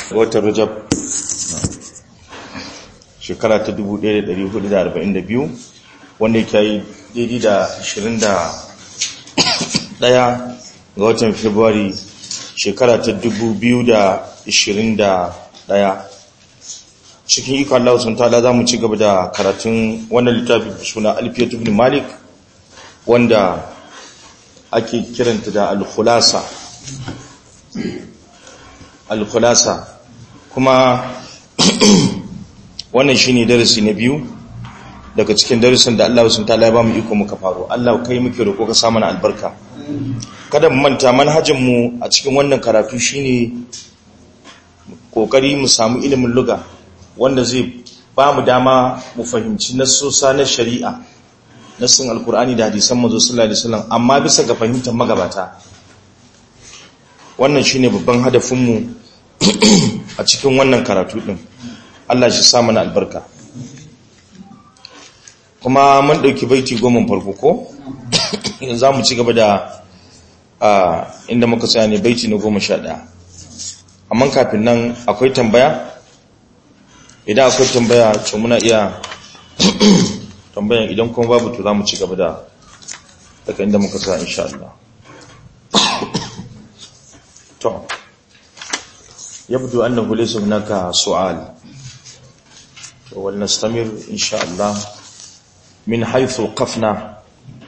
watan rajab shekara ta 1442 wanda ya yi daidai da 21 ga watan february shekara ta 2021 cikin ikon Allah sun tala za mu ci gaba da karatun wannan littafi suna alfiyat ibn malik wanda ake kiranta da al-khulasa al-khulasa kuma wannan shine darasi na biyu daga cikin darasin da Allah sun tala ba mu iko muka faro Allah kai muke roƙo ka sa mana albarka kada mu manta manhajin mu a cikin wannan karatu shine kokari mu samu ilimin lugha wanda zai ba mu dama mu fahimci nassosa na shari'a nassin alkur'ani da hadisan manzo sallallahu alaihi wasallam amma bisa ga fahimtar magabata wannan shine babban hadafin mu a cikin wannan karatu din Allah shi sa mana albarka kuma mun dauki baiti goma farko ko yanzu zamu ci gaba da inda muka tsaya ne baiti na 11 amma kafin nan akwai tambaya idan akwai tambaya to muna iya tambayan idan kuma babu to za mu ci gaba da daga inda muka sa insha Allah to yabdu annahu laysa hunaka su'al to wal nastamir insha Allah min haythu qafna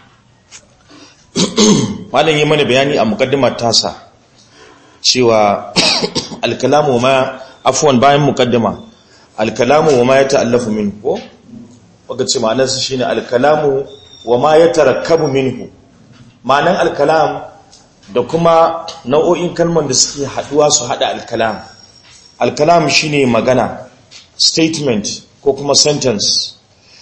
malan yi mana bayani a muqaddimar tasa cewa al-kalamu ma afwan bayan muqaddima al-kalamu wa ma yata'allafu minhu ko waka ce ma'anarsa shine alkalamu wa ma ya tarakkabu minhu ma'anan alkalam da kuma nau'o'in kalman da suke haduwa su hada alkalam alkalam shine magana statement ko kuma sentence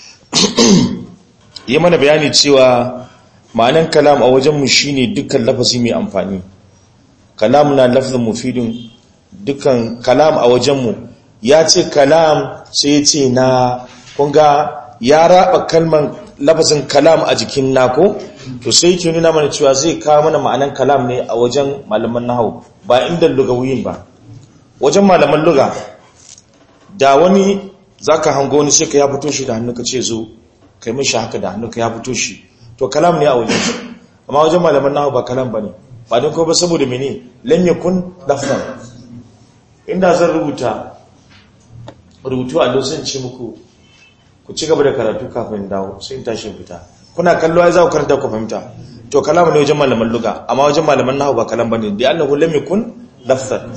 yi mana bayani cewa ma'anan kalam a wajenmu shine dukkan lafazi mai amfani kalam na lafzin mufidin dukkan kalam a wajenmu ya ce kalam sai ya ce na kunga ya raba kalman lafazin kalam a jikin nako to sai ke nuna mana cewa zai kawo mana ma'anan kalam ne a wajen malaman nahawu ba inda lugawiyin ba wajen malaman luga da wani zaka hango wani sai ka ya fito shi da hannu ka ce zo kai mishi haka da hannu ka ya fito shi to kalam ne a wajen amma wajen malaman nahawu ba kalam bane ba don ko ba saboda mene lam yakun lafzan inda zan rubuta rubutu a dosin ce muku ku ci gaba da karatu kafin dawo sai in tashi fita kuna kallo ai za ku karanta ku fahimta to kalamu ne wajen malaman luga amma wajen malaman nahwu ba kalam bane da annahu lam yakun lafzan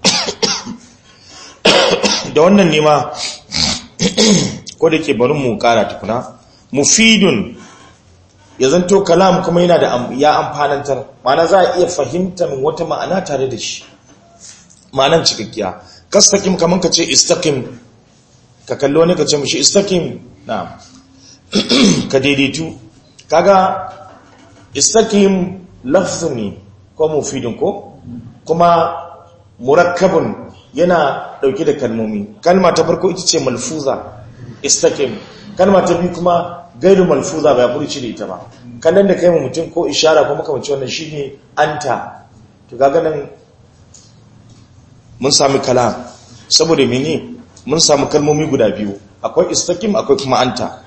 da wannan ne ma ko da ke barin mu kara tukuna mufidun ya zanto kalam kuma yana da ya amfanantar ma'ana za a iya fahimtar wata ma'ana tare da shi ma'anan cikakkiya kastakim kaman ka ce istaqim ka kallo ne ka ce mushi istaqim na ka daidaitu kaga istaqim lafzun ne ko mufidin ko kuma murakkabun yana dauke da kalmomi kalma ta farko ita ce malfuza istaqim kalma ta biyu kuma gairu malfuza ba furci da ita ba kallon da kai mu mutum ko ishara ko makamanci wannan shine anta to kaga nan mun sami kalam saboda mene mun samu kalmomi guda biyu akwai istakim akwai kuma anta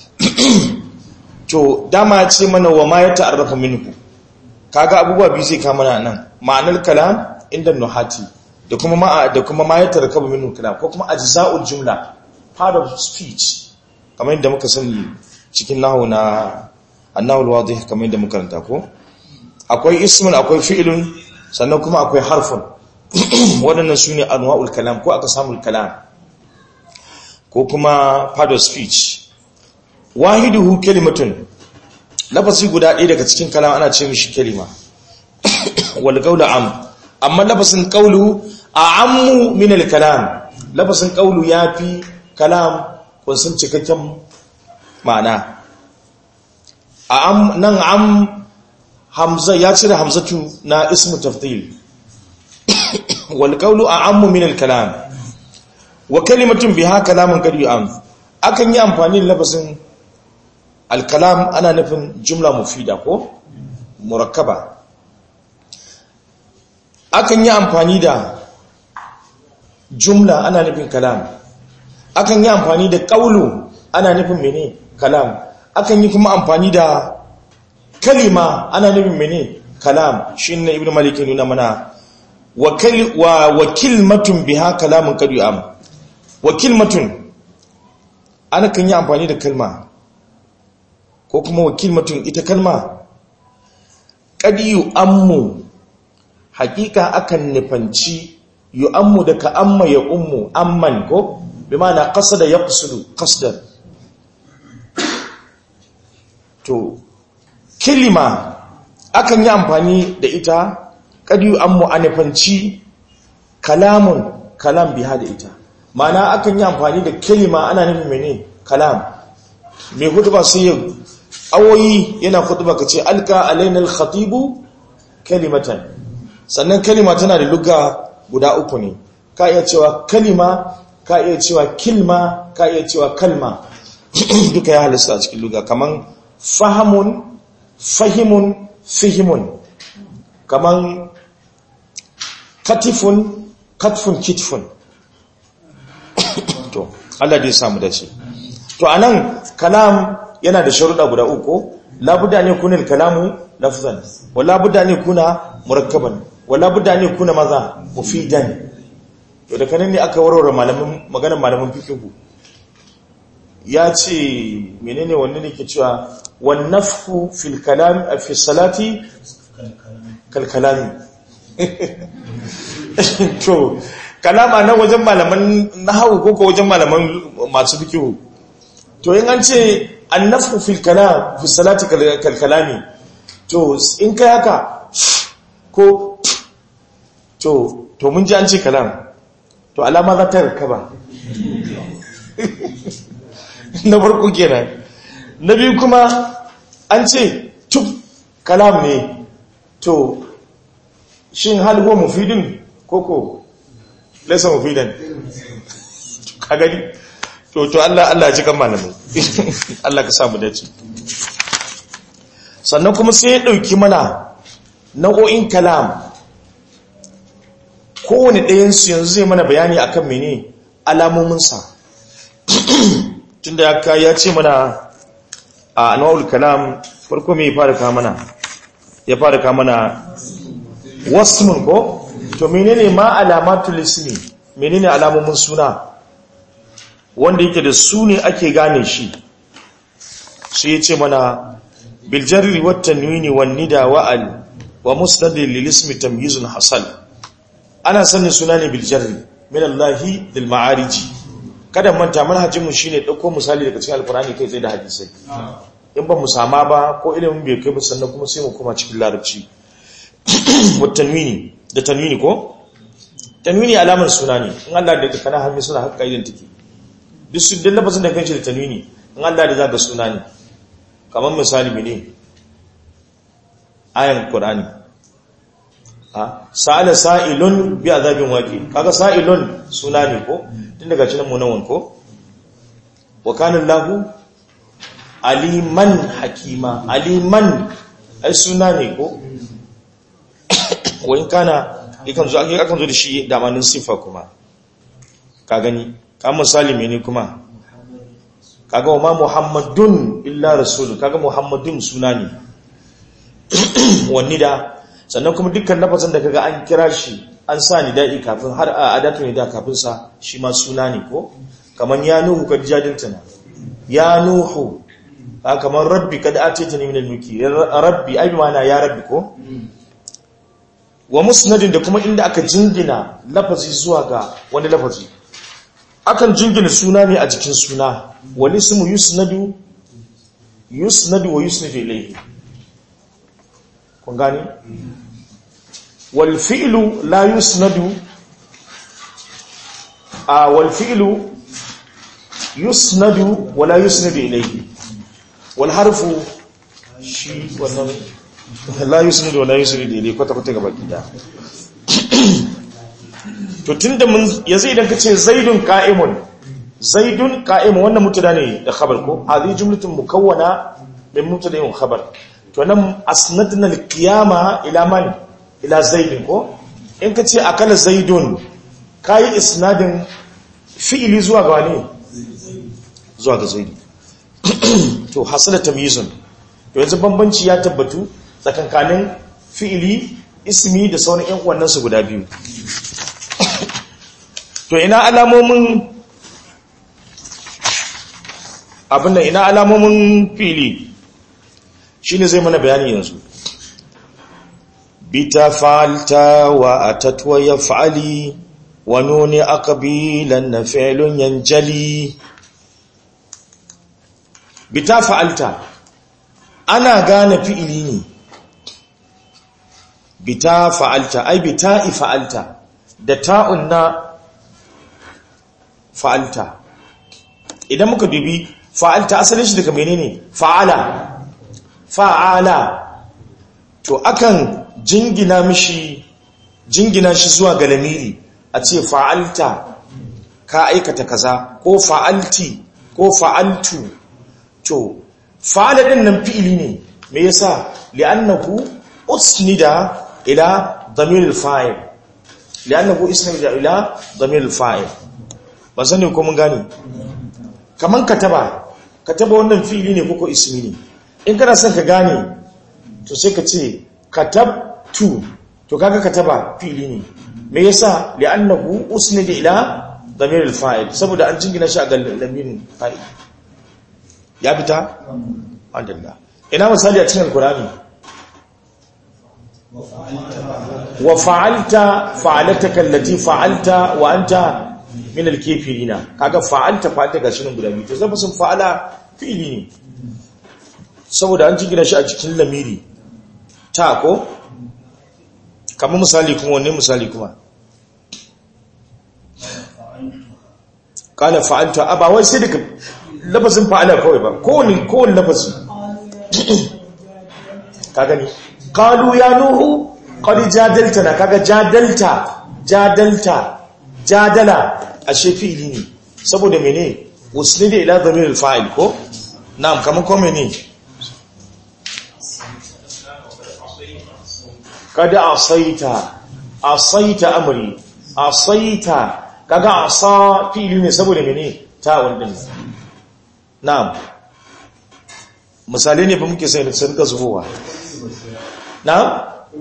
to dama ce mana wa ma ya ta'arrafa minhu kaga abubuwa biyu zai kama nan ma'anar kalam inda nuhati da kuma ma da kuma ma ya tarkaba minhu kalam ko kuma ajza'ul jumla part of speech kamar yadda muka sani cikin nahwu na annahu alwadih kamar yadda muka karanta ko akwai ismun akwai fi'lun sannan kuma akwai harfun waɗannan su ne anwa'ul kalam ko aka samu kalam ko kuma part of speech wahiduhu kalimatun lafazi guda ɗaya daga cikin kalam ana ce mishi kalima wal qawlu am amma lafazin qawlu a'ammu min al kalam lafazin qawlu yafi kalam kun san cikakken ma'ana a'am nan am hamza ya cire hamzatu na ismu tafdil wal qawlu a'ammu min al kalam wa kalimatun biha kalamun qad yu'am akan yi amfani da lafazin al-kalam ana nufin jumla mufida ko murakkaba akan yi amfani da jumla ana nufin kalam akan yi amfani da ƙaulu ana nufin mene kalam akan yi kuma amfani da kalima ana nufin mene kalam shi ne ibn malik nuna mana wa wakilmatun biha kalamun kadu am wakilmatun ana kan yi amfani da kalma ko kuma wakilmatun ita kalma kadiyu ammu hakika akan nufanci yu'ammu da ka amma ya ummu amman ko bi ma'ana qasada yaqsudu qasdan to kilima akan yi amfani da ita kadiyu ammu anifanci kalamun kalam biha da ita ma'ana akan yi amfani da kilima ana nufin mene kalam mai hutuba sai yau awoyi yana hutuba ka ce alka alainal khatibu kalimatan sannan kalima tana da luga guda uku ne ka iya cewa kalima ka iya cewa kilma ka iya cewa kalma duka ya halista a cikin luga kaman fahamun fahimun fihimun kaman katifun katfun kitfun to Allah dai samu da shi to anan kalam yana da sharuɗa guda uku labudda ne kunil kalamu lafzan wa labudda ne kuna murakkaban wala budda ne kuna maza mufidan to da kanan ne aka warware malamin maganar malamin fiqhu ya ce menene wannan ne ke cewa wan nafhu fil kalam fi salati kal kalami to kalama na wajen malaman nahwu ko ko wajen malaman masu fiqhu to in an ce an nafhu fil kalam fi salati kal kalami to in kai haka ko to to mun ji an ce kalam to alama za ta rikaba na farko kenan na biyu kuma an ce tuk kalam ne to shin hal huwa mufidin koko laysa mufidan ka gani to to Allah Allah ji kan malamu Allah ka samu dace sannan kuma sai ya dauki mana nau'o'in kalam kowane ɗayansu yanzu zai mana bayani akan mene alamominsa tunda ya ka ya ce mana a anwa'ul kalam farko mai fara ka mana ya fara ka mana wasmun ko to menene ma alamatul ismi menene alamomin suna wanda yake da su ne ake gane shi sai ya ce mana biljarri wat tanwini wan nida wa al wa musnadin lil ismi tamyizun hasal ana sanin suna ne biljarri min Allahi dil ma'ariji kada manta manhajin mu shine dauko misali daga cikin alqur'ani kai tsaye da hadisai in ba mu sama ba ko ilimin bai kai ba sannan kuma sai mu koma cikin larabci wat tanwini da tanwini ko tanwini alamar suna ne in Allah da kana hannu suna haka idan take duk su dan lafazin da kanshi da tanwini in Allah da zaka suna ne kamar misali mene ayan qur'ani sa'ala sa'ilun bi azabin waqi kaga sa'ilun suna ne ko tun daga cikin munawan ko wa kana lahu aliman hakima aliman ai suna ne ko wani kana yakan zo akan zo da shi damanin sifa kuma ka gani ka misali mene kuma kaga wa ma muhammadun illa rasul kaga muhammadun suna ne wani da sannan kuma dukkan lafazin da kaga an kira shi an sa ni da'i kafin har a adatu ne da kafin sa shi ma suna ne ko kaman ya nuhu kad jadiltana ya nuhu kamar rabbi kad ataytani min al-mulki rabbi ai ma'ana ya rabbi ko wa musnadin da kuma inda aka jingina lafazi zuwa ga wani lafazi akan jingina suna ne a jikin suna wal ismu yusnadu yusnadu wa yusnadu ilayhi kun gani wal fi'lu la yusnadu a wal fi'lu yusnadu wa la yusnadu ilayhi wal harfu shi wannan la yusnadu wa la yusnadu ilayhi kwata kwata gaba gida to tunda mun yanzu idan kace zaidun qa'imun zaidun qa'imun wannan mutada ne da khabar ko hadhi jumlatun mukawwana min mutada wa khabar to nan asnadna al-qiyama ila man ila zaidin ko in kace akala zaidun kayi isnadin fi'ili zuwa ga wani zuwa ga zaidi to hasala tamyizun to yanzu bambanci ya tabbatu tsakankanin fi'ili ismi da sauran ƴan uwannan su guda biyu to ina alamomin abinda ina alamomin fi'ili shine zai mana bayani yanzu bita falta wa atatwa yaf'ali wa nuni aqbilan na fi'lun yanjali bita fa'alta ana gane fi'ili ne bita fa'alta ai bita fa'alta da ta'un na fa'alta idan muka dubi fa'alta asalin shi daga menene fa'ala fa'ala to akan jingina mishi jingina shi zuwa ga lamiri a ce fa'alta ka aikata kaza ko fa'alti ko fa'altu to fa'ala din nan fi'ili ne me yasa li'annahu usnida ila damir al-fa'il li'annahu usnida ila damir al-fa'il ba sani ko mun gane kaman kataba kataba wannan fi'ili ne koko ismi ne in kana son ka gane to sai ka ce katabtu to kaga kataba fi'ili ne me yasa li'annahu usnida ila damir al-fa'il saboda an jingina shi a ga lamirin fa'il ya fita alhamdulillah ina misali a cikin alkurani wa fa'alta fa'alataka allati fa'alta wa anta min al-kafirina kaga fa'alta fa'alta gashi nan guda biyu to zaba sun fa'ala fi'ili ne saboda an jingina shi a cikin lamiri ta ko kamar misali kuma wanne misali kuma kala fa'alta aba wai sai daga lafazin fa'ala kawai ba kowane kowane lafazi ka gani qalu ya nuhu qad jadaltana kaga jadalta jadalta jadala ashe fi'ili ne saboda mene usnida ila dhamir al-fa'il ko na'am kaman ko mene kad asaita asaita amri asaita kaga asa fi'ili ne saboda mene ta wannan na'am misali ne ba muke sai sun ka zubowa na'am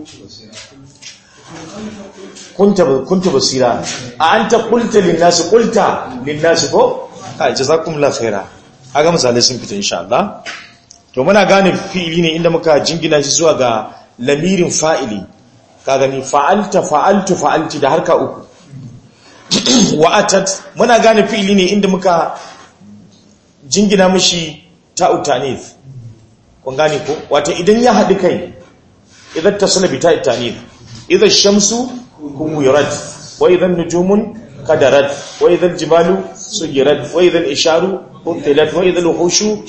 kunta kunta basira a anta qulta lin nas qulta lin nas ko kai jazakumullahu khaira kaga misalai sun fita insha Allah to muna gane fi'ili ne inda muka jingina shi zuwa ga lamirin fa'ili ka gani fa'alta fa'altu fa'alti da harka uku wa'atat muna gane fi'ili ne inda muka jingina mishi ta'u tanif kun gane ko wato idan ya haɗu kai idan tasala bi ta'u tanif idan shamsu kuwirat wa idan nujumun kadarat wa idan jibalu sugirat wa idan isharu utilat wa idan wuhushu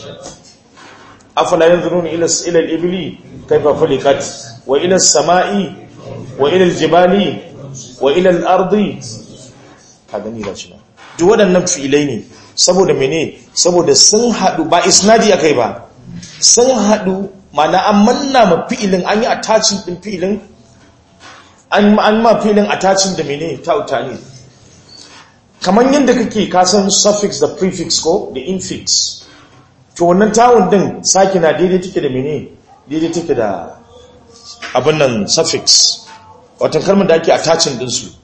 afala yanzuruna ila ila al-ibli kayfa khuliqat wa ila as-sama'i wa ila al-jibali wa ila al-ardi kaga ni gashi na duk waɗannan fi'ilai ne saboda mene saboda sun haɗu ba isnadi akai ba sun haɗu mana an manna ma fi'ilin an yi attaching din fi'ilin an ma fi'ilin attaching da mene tauta ne kamar yadda kake kasan suffix da prefix ko da infix to wannan tawun din saki na daidai take da mene daidai take da abin nan suffix watan kalmar da ake attaching din su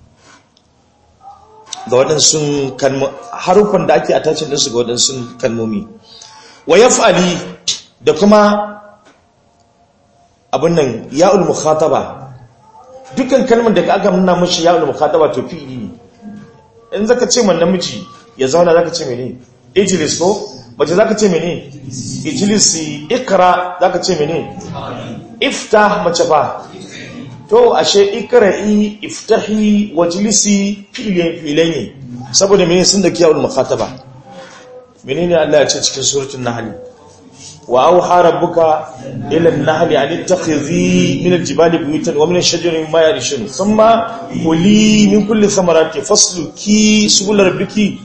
ga waɗansu harufan da ake attaching din su ga waɗansu kalmomi wa yaf'ali da kuma abin nan ya'ul mukhataba dukkan kalmar da aka nuna mashi ya'ul mukhataba to fi'ili ne in zaka ce man namiji ya zauna zaka ce mene ijlis ko mace zaka ce mene ijlisi ikra zaka ce mene iftah mace fa to ashe ikra'i iftahi wajlisi fi'ilin fi'ilai ne saboda mene sun da kiyawul mukhataba menene Allah ya ce cikin suratul nahl wa auha rabbuka ila an-nahli an ittakhidhi min al-jibali buyutan wa min ash-shajari mimma yarishun thumma kuli min kulli thamarati fasluki subul rabbiki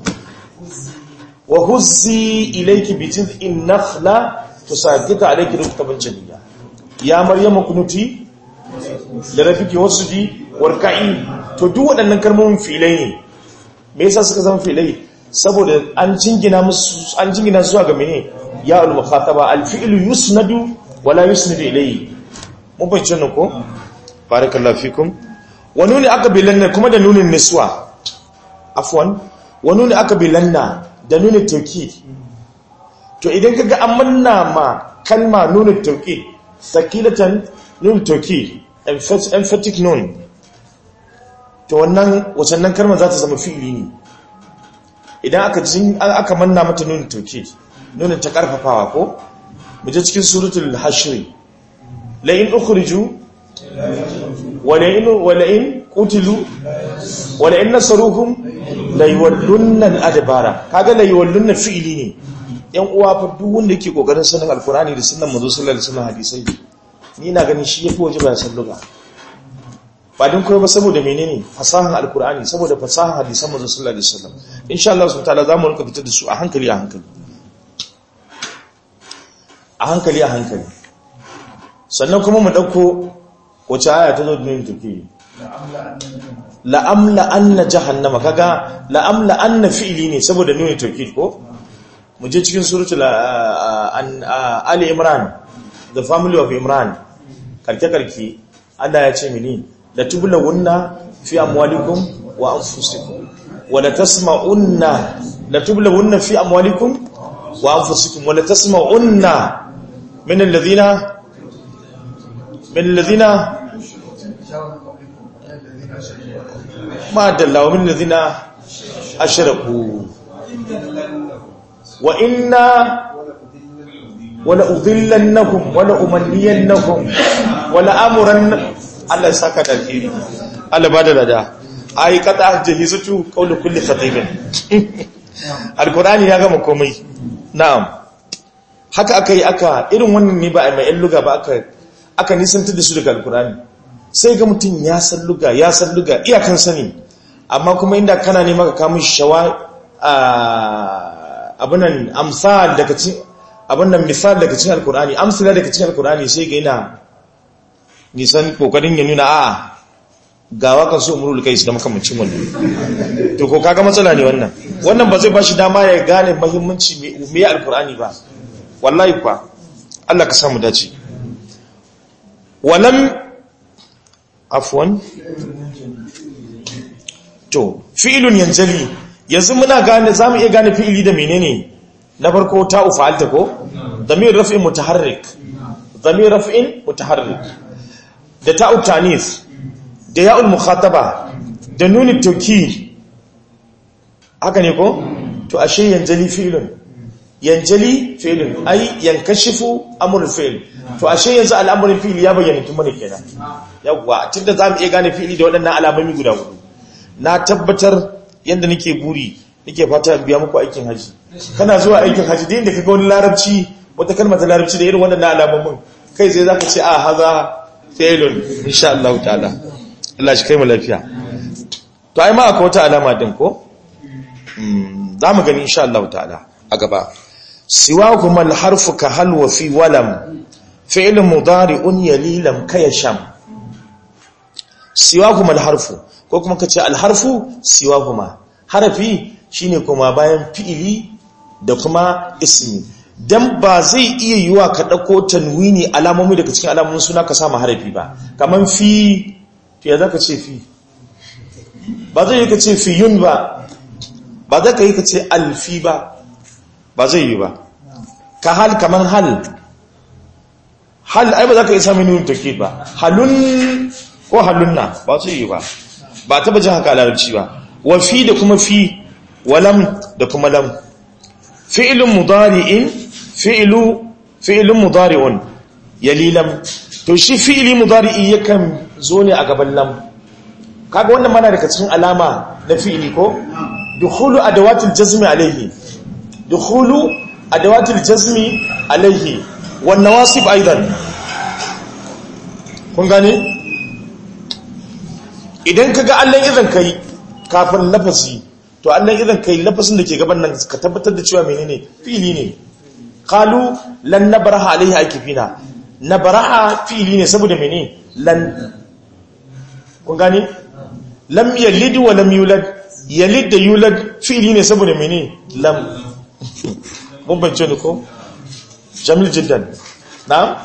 wa huzzi ilayki bi jiz'in nakhla tusaddika alayki rukban jamila ya maryama kunuti da rabbiki wasjudi warka'i to duk waɗannan kalmomin filai ne me yasa suka zama filai saboda an jingina musu an jingina zuwa ga mene ya al mukhataba al fi'lu yusnadu wala yusnadu ilayhi mun bayyana wannan ko barakallahu fikum wa nuni aqbilanna kuma da nunin niswa afwan wa nuni aqbilanna da nunin tawkid to idan kaga an manna ma kalma nunin tawkid sakilatan nunin tawkid emphatic nun to wannan wacannan kalmar za ta zama fi'ili ne idan aka jin aka manna mata nunin tawkid nunin ta karfafawa ko mu je cikin suratul hashr la in ukhriju wala in wala in qutilu wala in nasaruhum la yawallunna al-adbara kaga la yawallunna fi'ili ne yan uwa fa duk wanda yake kokarin sanin alqur'ani da sunnan manzo sallallahu alaihi wasallam hadisai ni na ganin shi yafi wajiba ya salluga ba din koyo ba saboda menene fasahan alqur'ani saboda fasahan hadisan manzo sallallahu alaihi wasallam insha Allah subhanahu wa ta'ala zamu rinka fitar da su a hankali a hankali a hankali a hankali sannan kuma mu ɗauko wace aya ta zo da yin tafi la'amla anna jahannama kaga la'amla anna fi'ili ne saboda nuni tafi ko mu je cikin suratul ali imran the family of imran karke karke Allah ya ce mini la tublawunna fi amwalikum wa anfusikum wa la tasma'unna la tublawunna fi amwalikum wa anfusikum wa la tasma'unna min alladhina من الذين ما دل ومن الذين أشركوا وإنا ولأضلنكم ولأمنينكم ولأمرن الله ساكا الخير الله بعد لدى أي قطع جهزت قول كل خطيب القرآن يا gama komai na'am haka aka yi aka irin wannan ne ba a mai yan luga ba aka aka nisantar da su daga alkurani sai ga mutum ya san luga ya san luga iyakan sani amma kuma inda kana ne maka kamun shawa abinan amsal daga cikin abinan misal daga cikin alkurani amsala daga cikin alkurani sai ga yana nisan kokarin ya nuna a ga wakan su umrul kais da makamancin wannan to ko kaga matsala ne wannan wannan ba zai bashi dama ya gane muhimmanci me alkurani ba wallahi kwa Allah ka samu dace walam afwan to fi'ilun yanjali yanzu muna gane zamu iya gane fi'ili da menene na farko ta'u fa'alta ko damir raf'in mutaharrik damir raf'in mutaharrik da ta'u tanis da ya'ul mukhataba da nuni tawkid haka ne ko to ashe yanjali fi'ilun yanjali fi'ilun ai yankashifu amrul fi'il to ashe yanzu al'amarin fi'ili ya bayyana tun mana kenan yawwa tunda zamu iya gane fi'ili da waɗannan alamomi guda hudu na tabbatar yanda nake buri nake fata in biya muku aikin haji kana zuwa aikin haji da inda kaga wani larabci wata kalmar ta larabci da irin waɗannan alamomin kai sai zaka ce a haza fi'ilun insha Allah ta'ala Allah shi kai mu lafiya to ai ma akwai wata alama din ko za mu gani insha Allah ta'ala a gaba siwahuma alharfu ka hal wa fi walam fi'l mudari'un yalilam kayasham siwahuma alharfu ko kuma kace alharfu siwahuma harafi shine kuma bayan fi'ili da kuma ismi dan ba zai iya yiwa ka dauko tanwini alamomi daga cikin alamomin suna ka samu harafi ba kaman fi to ya zaka ce fi ba zai yi ka ce fiyun ba ba za ka yi ka ce alfi ba ba zai yi ba ka hal kaman hal hal ai ba za ka yi sami nuna take ba halun ko halunna ba zai yi ba ba taba jin haka larabci ba wa fi da kuma fi walam da kuma lam fi'ilun mudari'in fi'ilu fi'ilun mudari'un yali lam to shi fi'ili mudari'i yakan zo ne a gaban lam kaga wannan mana daga cikin alama na fi'ili ko dukhulu adawatil jazmi alayhi dukhulu adawatil jazmi alayhi wan nawasib aidan kun gane idan kaga Allah idan kai kafin lafazi to Allah idan kai lafazin da ke gaban nan ka tabbatar da cewa menene fi'ili ne qalu lan nabraha alayhi akifina nabraha fi'ili ne saboda menene lan kun gane lam yalid wa lam yulad yalid da yulad fi'ili ne saboda mene lam mun bance ne ko jamil jiddan na'am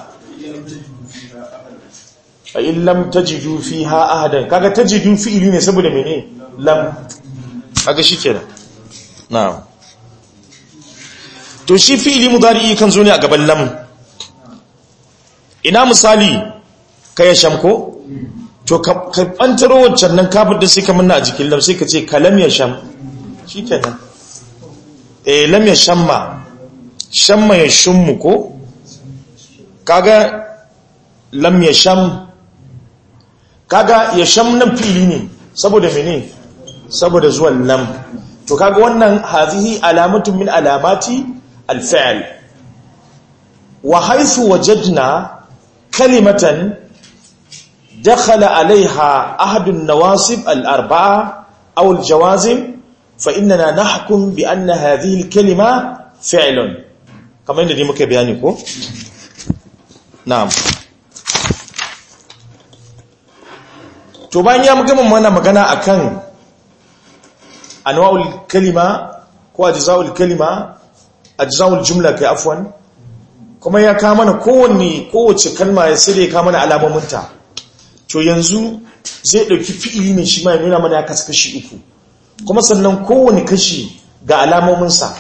fa in lam tajidu fiha ahadan kaga tajidu fi'ili ne saboda mene lam kaga shikenan na'am to shi fi'ili mudari kan zo ne a gaban lam ina misali ka ya shamko to ka bantaro wancan nan kafin da sai ka manna a jikin lam sai ka ce kalam ya sham shikenan eh lam ya shamma shamma ya shummu ko kaga lam ya sham kaga ya sham nan fili ne saboda mene saboda zuwan lam to kaga wannan hazihi alamatun min alamati alfi'l wa haythu wajadna kalimatan dakhala alaiha ahadun nawasib al-arba'a aw al-jawazim fa innana nahkum bi anna hadhihi al-kalima fi'lun kamar yadda muka bayani ko na'am to bayan ya gama mana magana akan anwa'ul kalima ko ajza'ul kalima ajza'ul jumla kai afwan kuma ya ka mana kowanne kowace kalma ya sai ya ka mana alamominta to yanzu zai dauki fi'ili ne shi ma ya nuna mana ya kasu kashi uku kuma sannan kowanne kashi ga alamominsa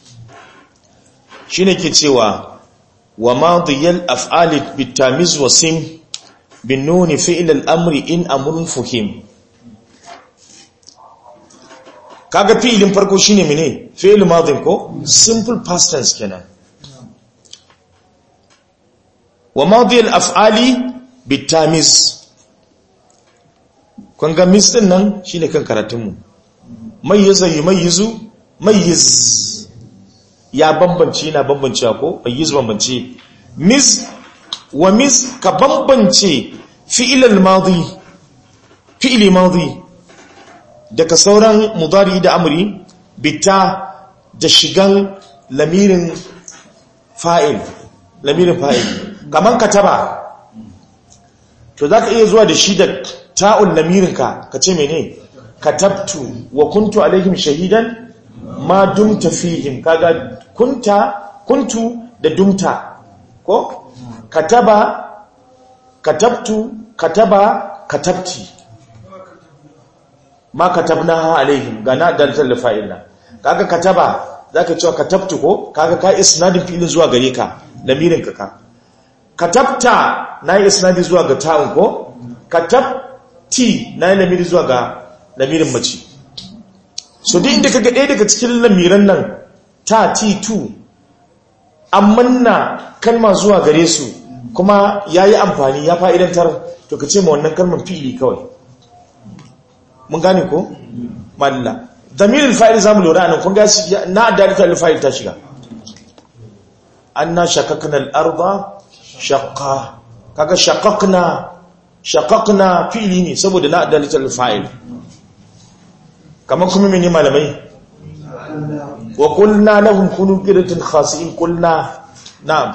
shine ke cewa wa madiyal af'ali bitamiz wa sim bin nuni fi'il al-amri in amrun fuhim kaga fi'ilin farko shine mene fi'il madin ko simple past tense kenan wa madiyal af'ali bitamiz kun ga mis din nan shine kan karatun mu mayyiza yumayyizu mayyiz ya bambance na bambancewa ko mayyiz bambance mis wa mis ka bambance fi'ilal madi fi'ili madi daga sauran mudari da amri bita da shigan lamirin fa'il lamirin fa'il kaman kataba to zaka iya zuwa da shi da ta'ul lamirinka ka ce mene katabtu wa kuntu alaihim shahidan ma dumta fihim kaga kunta kuntu da dumta ko kataba katabtu kataba katabti ma katabnaha alaihim gana daltal fa'ilna kaga kataba zaka cewa katabtu ko kaga ka isnadin fi'ilin zuwa gare ka lamirin ka ka katabta nayi isnadi zuwa ga ta'un ko katabti nayi lamiri zuwa ga lamirin mace so duk inda kaga ɗaya daga cikin lamiran nan ta t2 amanna kalma zuwa gare su kuma ya yi amfani ya fa'idantar to ka ce ma wannan kalmar fi'ili kawai mun gane ko? madalla damirin fa'il za mu lura nan kun gasi na adalita alfa'il ta shiga an na shakakna al'arba shakka kaga shakakna shakakna fi'ili ne saboda na adalita alfa'il kamar kuma mini malamai wa kulna lahum kunu qiratin khasi'in kulna na'am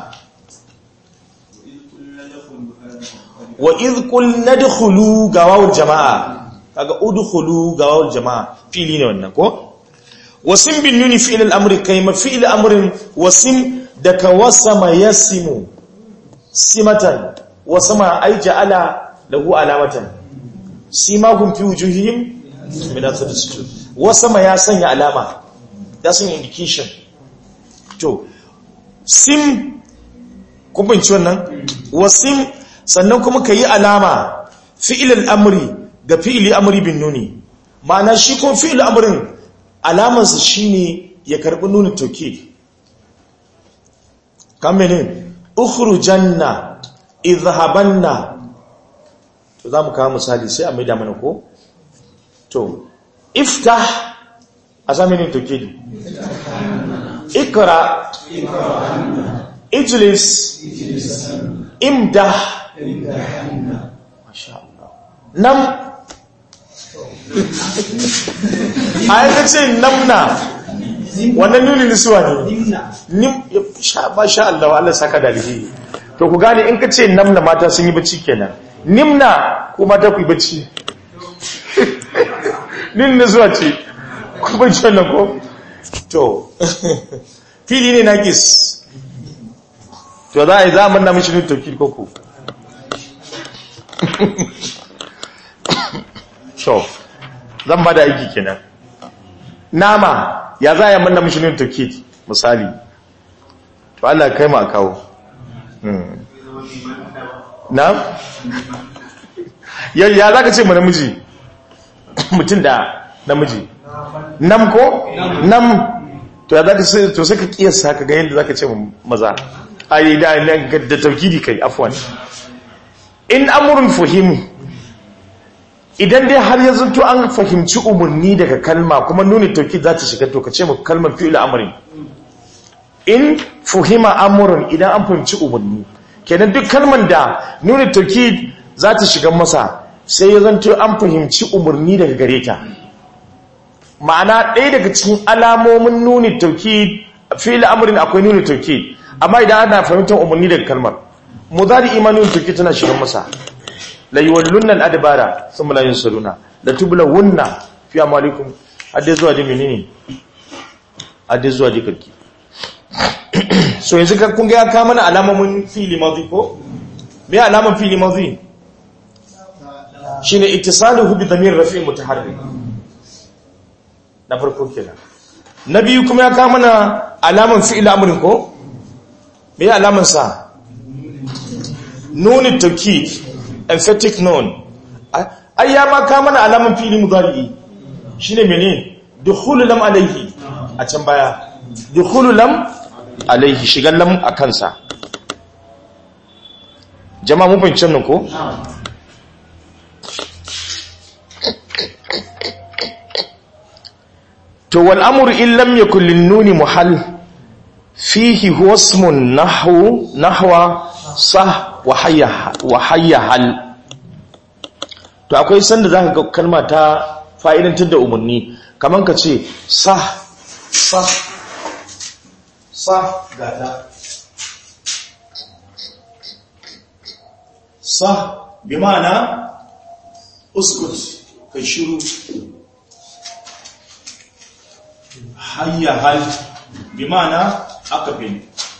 wa idh qulna dkhulu gawawul jama'a kaga udkhulu gawawul jama'a fili ne wannan ko wasim bin nuni fi'il al-amri kayma fi'il amrin wasim daka wasama yasimu simatan wasama ay ja'ala lahu alamatan simahum fi wujuhihim min athar sujud wasama ya sanya alama ya sanya indication to sim kun binci wannan wasim sannan kuma ka yi alama fi'ilal amri ga fi'ili amri bin nuni ma'ana shi kuma fi'il amrin alamansa shine ya karbi nuni toke kamene ukhrujanna idhhabanna to zamu kawo misali sai a maida mana ko to iftah a sami toke ikra ijlis imdah Masha Allah. Nam a yanka ce namna wannan nuni nisuwa ne nim sha ba sha Allah Allah saka da alheri to ku gane in ka ce namna mata sun yi bacci kenan nimna ko mata ku yi bacci nin na zuwa ce kuma ce wannan ko to fili ne na gis to za a yi za a manna mashi nun tauki koko so zan ba da aiki kenan nama ya za a yi manna mashi nun tauki misali to Allah kai ma kawo na? ya za ka ce ma namiji mutum da namiji nam ko? nam to ya za ka sai to sai ka kiyasta ka ga yadda za ka ce maza a yi da da taukidi kai afwan in amurin fahimu idan dai har yanzu to an fahimci umarni daga kalma kuma nuni taukid za ta shiga to ka ce ma kalmar fi'il amurin in fuhima amurin idan an fahimci umarni kenan duk kalmar da nuni taukid za ta shiga masa sai ya zanto an fahimci umarni daga gare ta ma'ana ɗaya daga cikin alamomin nuni tauki fili amurin akwai nuni tauki amma idan ana fahimtar umarni daga kalmar mudari imanin tauki tana shiga masa la yuwallunna al-adbara thumma la yunsaruna la tublawunna fi amalikum hadde zuwa da menene hadde zuwa da karki so yanzu ka kun ga ya kama mana alamomin fili madhi ko me alaman fili madhi shine ittisaluhu bi dhamir rafi' mutaharrik na farko kenan na biyu kuma ya kama mana alaman fi'il amrin ko me ya alaman sa nun tawkid emphatic nun ai ya ma kama mana alaman fi'il mudari shine menene dukhulu lam alayhi a can baya dukhulu lam alayhi shigan lam a kansa jama'a mun fahimci nan ko to wal amru in lam yakul lin nuni muhall fihi huwa ismun nahwu nahwa sah wa hayya wa hayya hal to akwai sanda zaka ga kalma ta fa'idantar da umarni kaman ka ce sah sah sah gata sah bi ma'ana uskut kai shiru hayya hal bi ma'ana akabin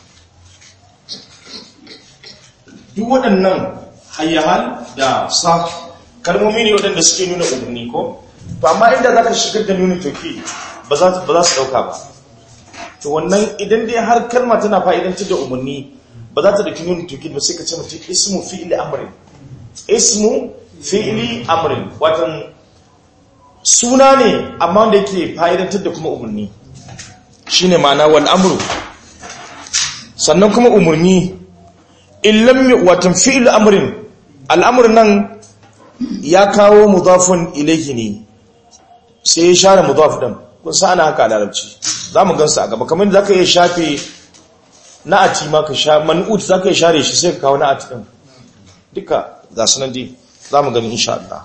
duk waɗannan hayya hal da sa kalmomi ne waɗanda suke nuna umarni ko to amma inda za ka shigar da nuna toki ba za su ɗauka ba to wannan idan dai har kalma tana fa'idantar da umarni ba za ta ɗauki nuna toki ba sai ka ce mutum ismu fi'ili amrin ismu fi'ili amrin watan suna ne amma wanda yake fa'idantar da kuma umarni shi ne ma'ana wal amru sannan kuma umarni illam watan fi'il amrin al'amur nan ya kawo mudafun ilaihi ne sai ya share mudaf din kun sa ana haka a larabci za mu gansa a gaba kamar da zaka iya shafe na'ati ma ka sha man'ut zaka iya share shi sai ka kawo na'ati din duka ga sunan dai za mu gani insha Allah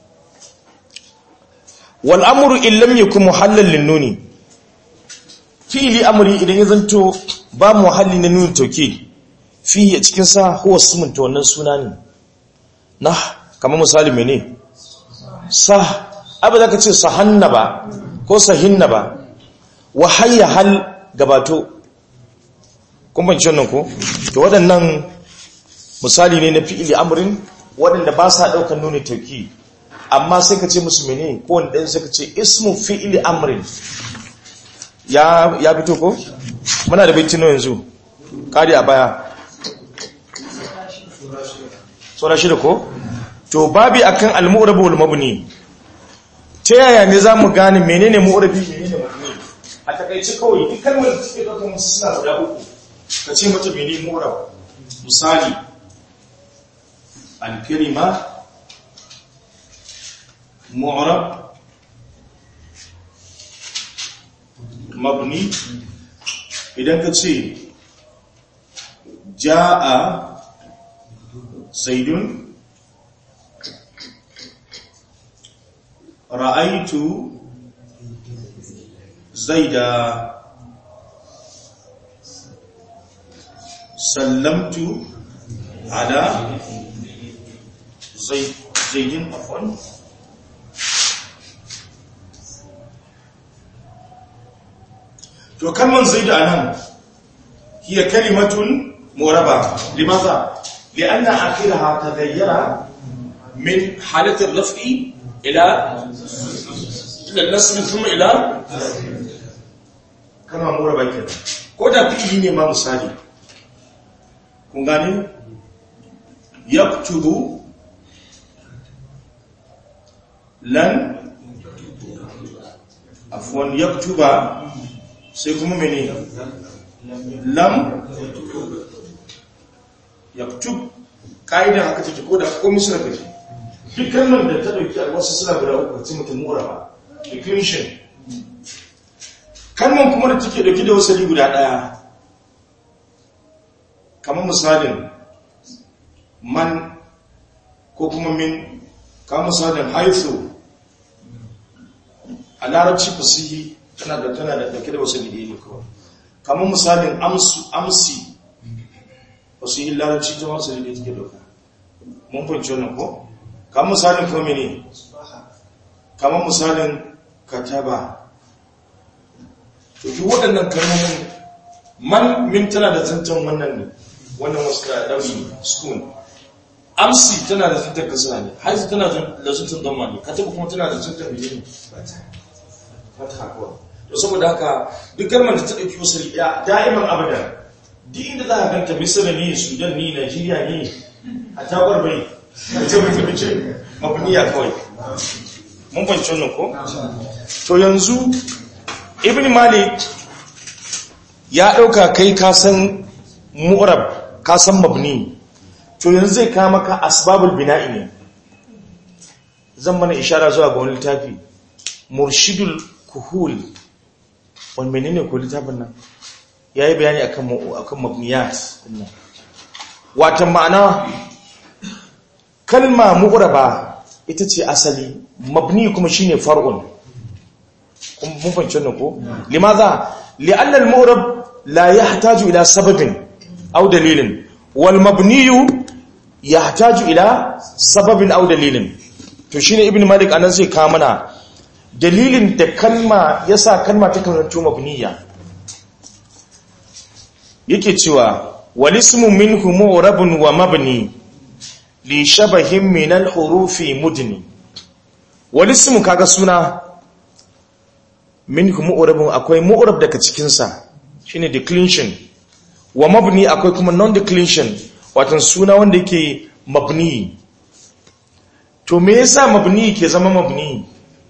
wal amru in lam yakun muhallan lin nuni fi'li amri idan ya zanto ba muhalli na nuni tauke fihi a cikin sa huwa sumun to wannan suna ne nah kamar misali mene sah abu zaka ce sahanna ba ko sahinna ba wa hayya hal gabato kun ban wannan ko to waɗannan misali ne na fi'li amrin waɗanda ba sa ɗaukar nuni tauki amma sai ka ce musu mene ko wanda sai ka ce ismu fi'li amrin ya ya fito ko muna da baitin yanzu kari a baya sura shida ko to babi akan al-mu'rab wal mabni ta yaya ne zamu gane menene mu'rabi menene mabni a takaice kawai duk kalmar da take dauka musu suna guda uku ka ce mata menene mu'rab misali al-kalima معرب مبني idan ka ce ja'a zaidun ra'aitu zaida sallamtu ala zaidin afwan to kalman zaidu anan hiya kalimatun muraba limaza lianna akhiraha taghayyara min halat ar-raf'i ila ila an-nasb thumma ila kalma muraba kenan ko da fi'ili ne ma misali kun gane yaktubu lan afwan yaktuba sai kuma mene lam yaktub kaidan haka take ko da ko misra kace duk kalmar da ta dauki wasu suna guda uku ce mutum muraba declension kalmar kuma da take dauki da wasali guda daya kamar misalin man ko kuma min kamar misalin haithu a larabci fasihi tana da tana da dauke da wasu gidi ne kawai kamar misalin amsu amsi fasihi larabci ta wasu gidi take dauka mun fahimci wannan ko kamar misalin kome ne kamar misalin kataba to duk waɗannan kalmomin man min tana da tantan wannan ne wannan wasu da ɗauri spoon amsi tana da tantan kasa ne haizu tana da tantan don mani kataba kuma tana da tantan miliyan fata kawai to saboda haka duk kalmar da ta ɗauki wasu riya da'iman abadan duk inda za a ganta misira ne sudan ne najeriya ne a tawar bai a ce mutum ce mabuniya kawai mun banci wannan ko to yanzu ibn malik ya ɗauka kai kasan mu'rab kasan mabni to yanzu zai kama maka asbabul bina'i ne zan mana ishara zuwa ga wani littafi murshidul kuhul wani menene ko littafin nan ya yi bayani akan mabniyat watan ma'ana kalma mu'raba ita ce asali mabni kuma shine far'un kun mun fahimci wannan ko limaza li'anna al-mu'rab la yahtaju ila sababin aw dalilin wal mabniyu yahtaju ila sababin aw dalilin to shine ibn malik anan zai kawo mana dalilin da kalma yasa kalma ta karanto mabniya yake cewa wal ismu minhu mu'rabun wa mabni li shabahin min al-hurufi mudni wal ismu kaga suna minhu mu'rabun akwai mu'rab daga cikin sa shine declension wa mabni akwai kuma non declension wato suna wanda yake mabni to me yasa mabni ke zama mabni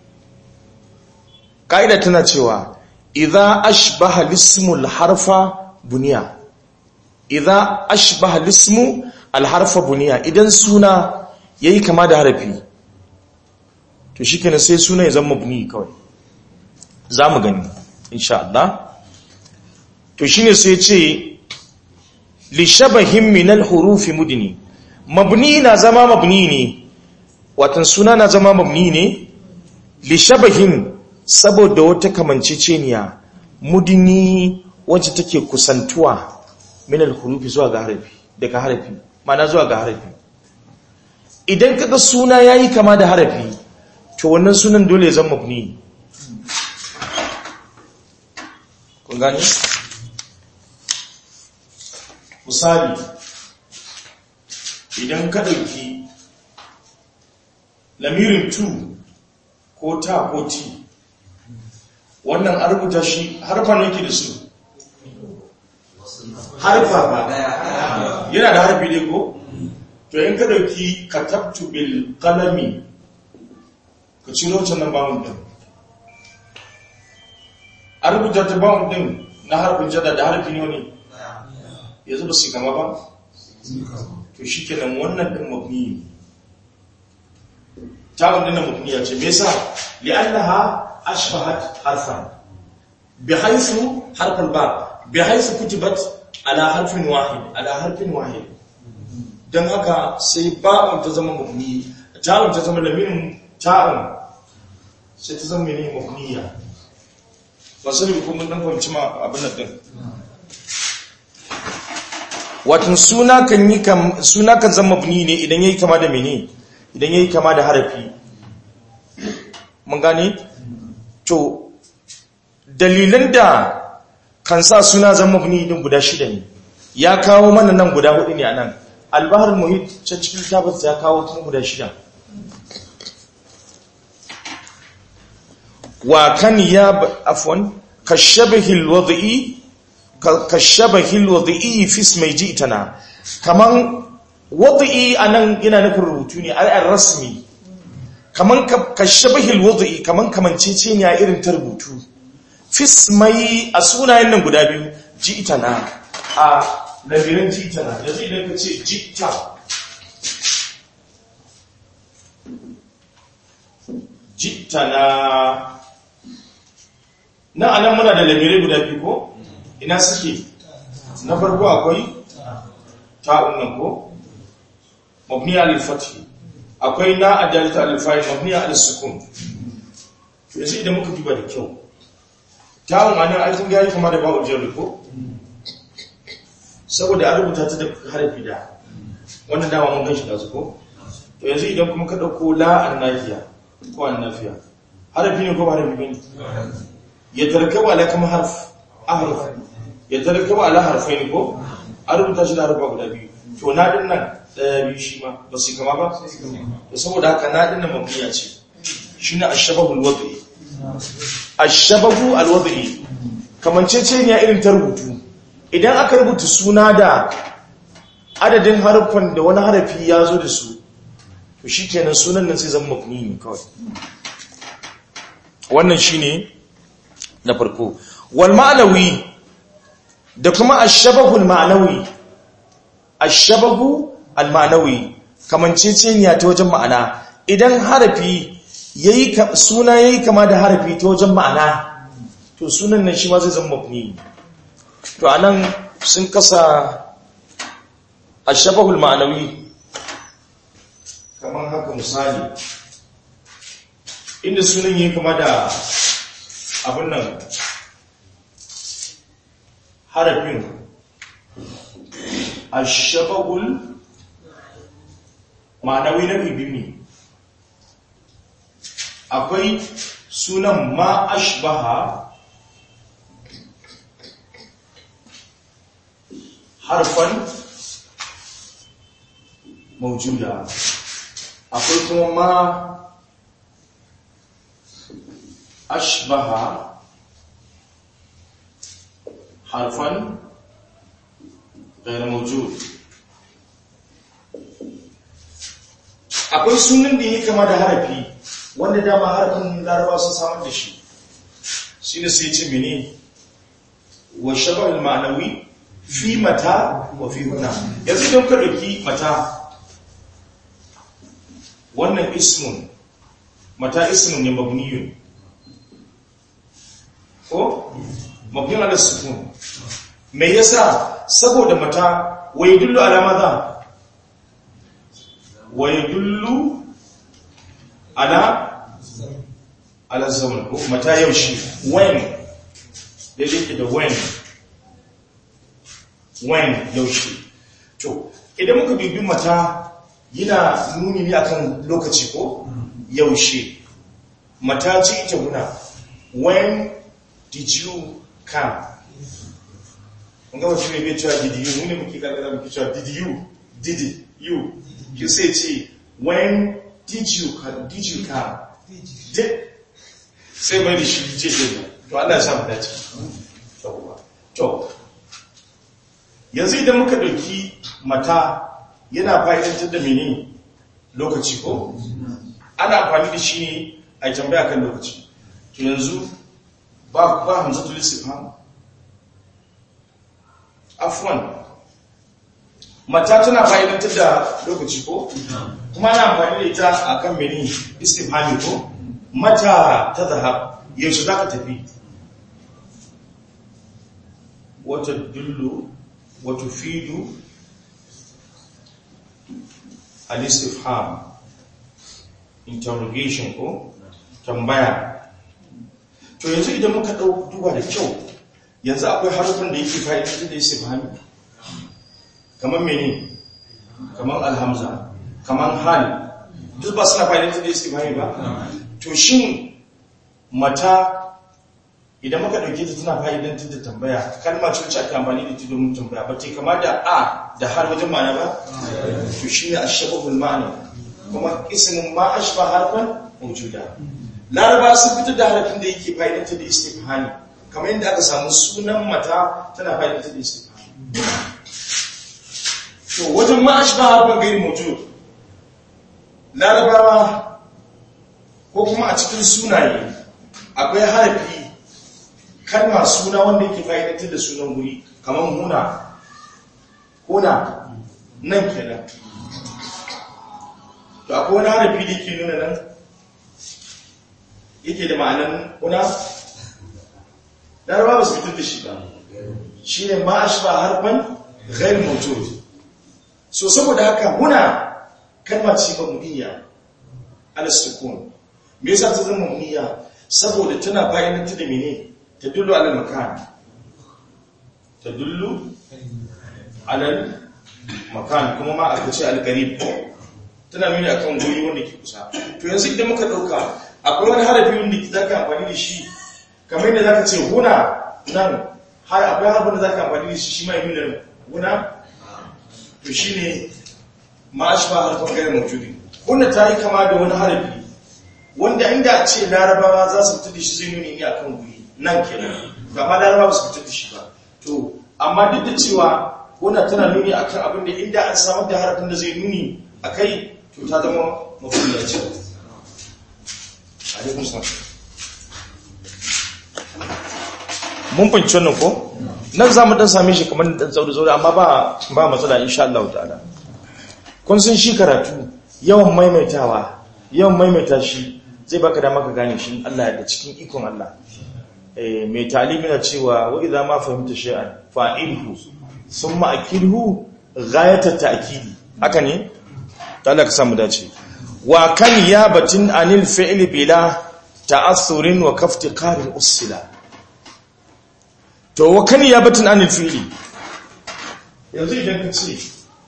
kaida tana cewa idza ashbaha al-ismu al-harfa buniya idza ashbaha al-ismu al-harfa buniya idan suna yayi kama da harafi to shikenan sai suna ya zama mabni kawai zamu gani insha Allah to shine sai ce li shabahin min al-huruf mudni mabni na zama mabni ne watan suna na zama mabni ne li shabahin saboda wata kamanceceniya mudni wacce take kusantuwa min al-huruf zuwa ga harafi daga harafi mana zuwa ga harafi idan kaga suna yayi kama da harafi to wannan sunan dole ya zama mabni kun gane misali idan ka ɗauki lamirin tu ko ta ko ti wannan an rubuta shi harfa ne ke da su harfa ba yana da harfi ne ko to in ka ɗauki katabtu bil kalami ka ciro can nan bawon ɗin a rubuta ta bawon ɗin na harfin jada da harfi ne wani yanzu ba su gama ba to shi kenan wannan ɗin mabni ta wanda na mabni ya ce me yasa li'annaha ashbahat harfan bi haythu harfal ba bi haythu kutibat ala harfin wahid ala harfin wahid dan haka sai ba'un ta zama mabni ta'un ta zama lamirin ta'un sai ta zama ne mabniya ba sai ko mun dan fahimci ma abin nan din watan suna kan yi suna kan zama mabni ne idan yayi kama da mene idan yayi kama da harafi mun gane to dalilan da kan sa suna zan mabni din guda shida ne ya kawo mana nan guda hudu ne a nan albahar muhit can cikin littafin ya kawo kuma guda shida wa kan ya afwan kashabahil wad'i kashabahil wad'i fi ismi ji'tana kaman wad'i anan yana nufin rubutu ne al rasmi kaman kashabahil wad'i kaman kamancece ne a irin ta rubutu fi ismi a sunayen nan guda biyu ji'tana a labirin ji'tana yanzu idan ka ce ji'ta ji'tana na anan muna da labirai guda biyu ko ina suke na farko akwai ta'un nan ko mabniya al-fathi akwai na adalta al-fa'il mabniya al-sukun to yanzu idan muka duba da kyau ta'un anan ai kun gari kamar da ba'ul jarri ko saboda an rubuta ta da harfi da wannan dama mun ganshi da su ko to yanzu idan kuma ka dauko la an-nafiya ko an-nafiya harfi ne ko ba harfi bane يتركب على كم حرف أحرف يتركب على حرفين ko a rubuta shi da harfa guda biyu to na din nan daya biyu shi ma ba su kama ba to saboda haka na din nan mabniya ce shine ashabahu alwadhi ashabahu alwadhi kamancece ne irin ta rubutu idan aka rubuta suna da adadin harfan da wani harafi ya zo da su to shikenan sunan nan sai zama mabni ne kawai wannan shine na farko wal ma'anawi da kuma ashabahul ma'anawi ashabahu al ma'anawi kamanceceniya ta wajen ma'ana idan harafi yayi suna yayi kama da harafi ta wajen ma'ana to sunan nan shi ma zai zama mabni to anan sun kasa ashabahul ma'anawi kamar haka misali inda sunan yayi kama da abin nan harafin ashabagul ma'anawi na bibi ne akwai sunan ma ashbaha harfan maujuda akwai kuma ma أشبه حرفا غير موجود akwai sunan da yake kama da harafi wanda dama harafin larabawa sun samar da shi shi ne sai ce mene wa shabar ma'anawi fi mata wa fi huna yanzu don ka ɗauki mata wannan ismun mata ismun ne mabniyun ko mabniun ala sukun me yasa saboda mata wai dullu ala maza wai dullu ala ala zaman ko mata yaushe when da yake da when when yaushe to idan muka bibi mata yana nuni ne akan lokaci ko yaushe mata ce ita guna when did you come kun gaba shi ne bai cewa did you ne muke karkara muke cewa did you did you you say ce when did you come did you come did sai mai da shi ce ce to Allah ya samu dace to yanzu idan muka dauki mata yana fa'idantar da mene lokaci ko ana amfani da shi ne a tambaya kan lokaci to yanzu ba ba hamzatul istifham afwan mata tana fa'idantar da lokaci ko kuma ana amfani da ita akan mene istifhami ko mata ta zahab yaushe zaka tafi wata dullu wata fidu al-istifham interrogation ko tambaya to yanzu idan muka ɗau duba da kyau yanzu akwai harufin da yake fa'idantar da istifhami kamar mene kamar alhamza kamar hal duk ba suna fa'idantar da istifhami ba to shin mata idan muka ɗauke ta tana fa'idantar da tambaya kalma ce wacce ake amfani da ita domin tambaya ba ce kama da a da har wajen ma'ana ba to shi ne a shababul ma'ana kuma ismin ma a shi ba harfan mawujuda laraba sun fitar da harafin da yake fa'idantar da istifhani kamar yadda aka samu sunan mata tana fa'idantar da istifhani to wajen ma a shi ba harfan gairi mawujud larabawa ko kuma a cikin sunaye akwai harafi kalma suna wanda yake fa'idantar da sunan guri kamar huna huna nan kenan to akwai wani harafi da yake nuna nan yake da ma'anan huna laraba ba su fitar da shi ba shi ne ma'ashi ba harfan ghair mawjud so saboda haka huna kalma ce ba muniya ala sukun me yasa ta zama muniya saboda tana fa'idantar da mene تدل على المكان تدل على المكان kuma ma aka ce al-qarib tana nuni akan guri wanda ke kusa to yanzu idan muka dauka akwai wani harafi wanda zaka amfani da shi kamar yadda zaka ce huna nan har akwai harafin da zaka amfani da shi shi ma yi nuna huna to shine ma ashba harfin gairar mawjudi huna ta yi kama da wani harafi wanda inda a ce larabawa za su fita da shi zai nuni ne akan guri nan kenan gama laraba ba su fitar da shi ba to amma duk da cewa wannan tana nuni akan abin da inda an samar da harafin da zai nuni a kai to ta zama mafiya ce alaikun sa mun fahimci wannan ko nan za mu dan same shi kamar dan tsauri tsauri amma ba ba matsala insha Allah ta'ala kun san shi karatu yawan maimaitawa yawan maimaita shi zai baka dama ka gane shi Allah da cikin ikon Allah mai talimi na cewa wa idza ma fahimta shay'an fa'ilhu thumma akilhu ghayata ta'kidi haka ne ta Allah ka samu dace wa kan ya batin anil fi'li bila ta'assurin wa kaftiqarin usila to wa kan ya batin anil fi'li yanzu idan ka ce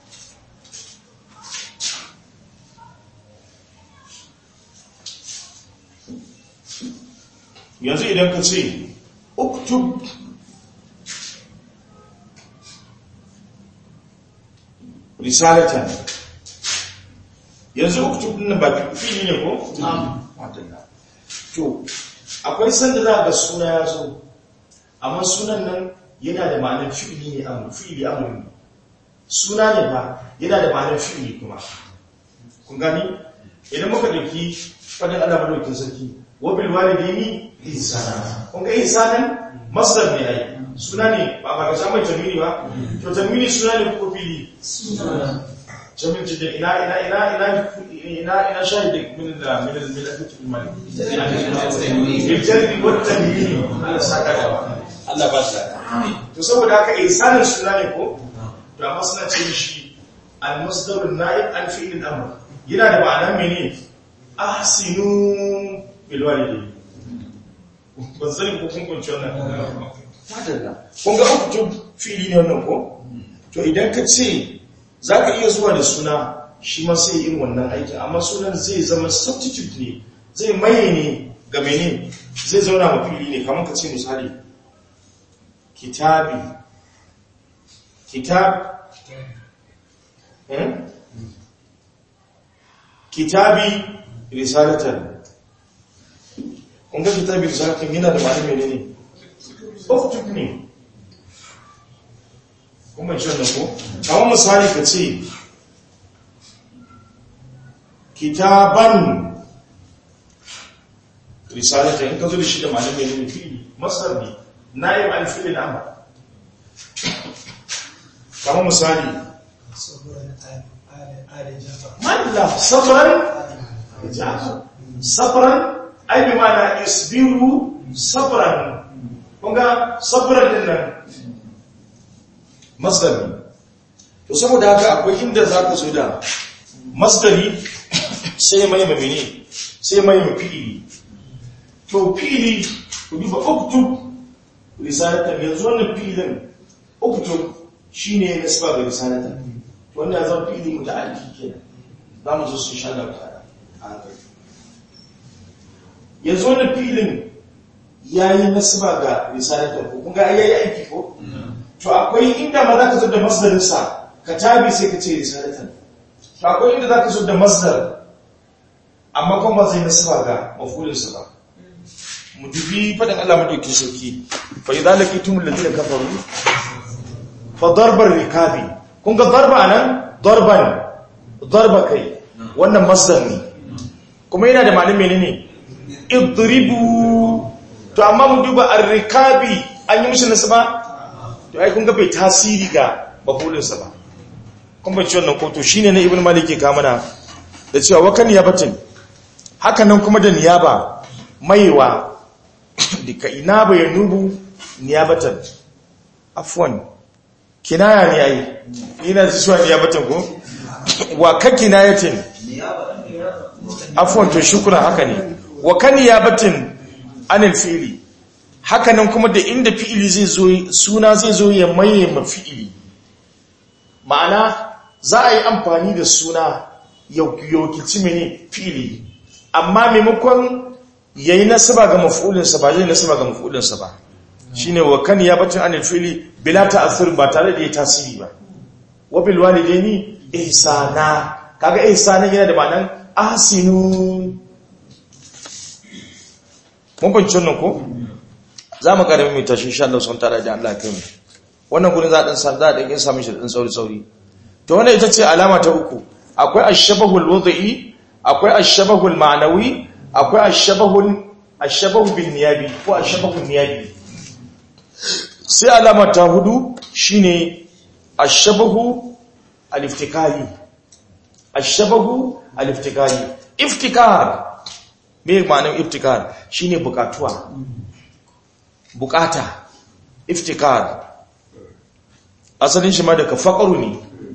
yanzu idan ka ce uktub risalatan yanzu uktub din ba fili ne ko? madalla to akwai sanda za ga suna ya zo amma sunan nan yana da ma'anar fi'ili ne amur fi'ili amur ne suna ne ba yana da ma'anar fi'ili kuma kun gani idan muka dauki fadin Allah madaukin sarki wabil walidaini ihsana kun ga ihsanan masdar ne ai suna ne ba ba ga samun tamini ba to tamini suna ne ko fili suna jamin jidda ina ina ina ina ina ina shahid min da min da min da kutul mali bil jalbi wat tamini Allah saka da Allah ba shi to saboda haka ihsanan suna ne ko to amma suna ce shi al masdar naib an fi'il al-amr yana da ma'anar mene ahsinu bilwalide ban sani ko kun kunci wannan fadalla kun ga uku fili ne wannan ko to idan ka ce za ka iya zuwa da suna shi ma sai yin wannan aiki amma sunan zai zama substitute ne zai maye ne ga mene zai zauna ma fili ne kamar ka ce misali kitabi kitab kitabi risalatan kun ga kitabi risalatan yana da ma'ana menene uktub ne kuma shi wannan ko kamar misali ka ce kitaban risalatan in ka zo da shi da ma'ana menene fili masar ne na'ib an fili da amma kamar misali malla sabran sabran ai bi mana isbiru sabran kunga sabran din nan masdari to saboda haka akwai inda za ka zo da masdari sai mai mamini sai mai mafi'ili to fi'ili ku duba uktub risalatan yanzu wannan fi'ilin uktub shine nasba ga risalatan wanda ya zama fi'ili muta'alliqi kenan za mu zo su sha da ta'ala a hankali yanzu wannan filin yayi nasba ga risalatan ko kun ga yayi aiki ko to akwai inda ma zaka zo da masdarin sa katabi sai ka ce risalatan to akwai inda zaka zo da masdar amma kuma ba zai nasba ga mafulin sa ba mu dubi faɗin Allah madaukin sauki fa idza laqitum alladhina kafaru fa darbar rikabi kun ga darba nan darban darba kai wannan masdar ne kuma yana da ma'anar menene idribu to amma mu duba ar-rikabi an yi mishi nasaba to ai kun ga bai tasiri ga mafulin sa ba kun ba ci wannan ko to shine na ibnu malik ke kamana da cewa wakan yabatin haka nan kuma da niyaba maiwa dika ina ba ya nubu niyabatan afwan kinaya ne ai ina zuwa niyabatan ko wa ka kinayatin afwan to shukran haka ne wa kan niyabatin anil fi'li haka nan kuma da inda fi'ili zai zo suna zai zo ya maye ma fi'ili ma'ana za a yi amfani da suna yaukici mene fi'ili amma maimakon ya yi nasaba ga mafi'ulinsa ba zai nasaba ga mafi'ulinsa ba shi ne wa kan ya bacin anil fili bila ta'athir ba tare da ya tasiri ba wa bil walidaini ihsana kaga ihsana yana da ma'anan ahsinu mun banci wannan ko za mu karami mai tashi insha Allah sun tare da Allah kai mu wannan gurin za a dan sa za a dan samu shi da dan sauri sauri to wannan ita ce alama ta uku akwai ashabahul wad'i akwai ashabahul ma'nawi akwai ashabahul ashabahu bin niyabi ko ashabahul niyabi sai alama ta hudu shine ashabahu al-iftikari ashabahu al-iftikari iftikar me ma'anar iftikar shine bukatuwa bukata iftikar asalin shi ma daga faqaru ne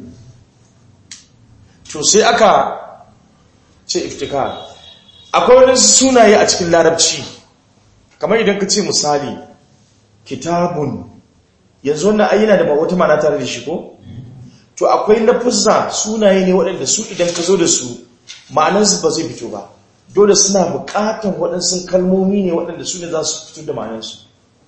to sai aka ce iftikar akwai wani sunaye a cikin larabci kamar idan ka ce misali kitabun yanzu wannan ayyana da wata mana tare da shi ko to akwai lafuzza sunaye ne waɗanda su idan ka zo da su ma'anansu ba zai fito ba dole suna buƙatan waɗansu kalmomi ne waɗanda su ne za su fito da ma'anansu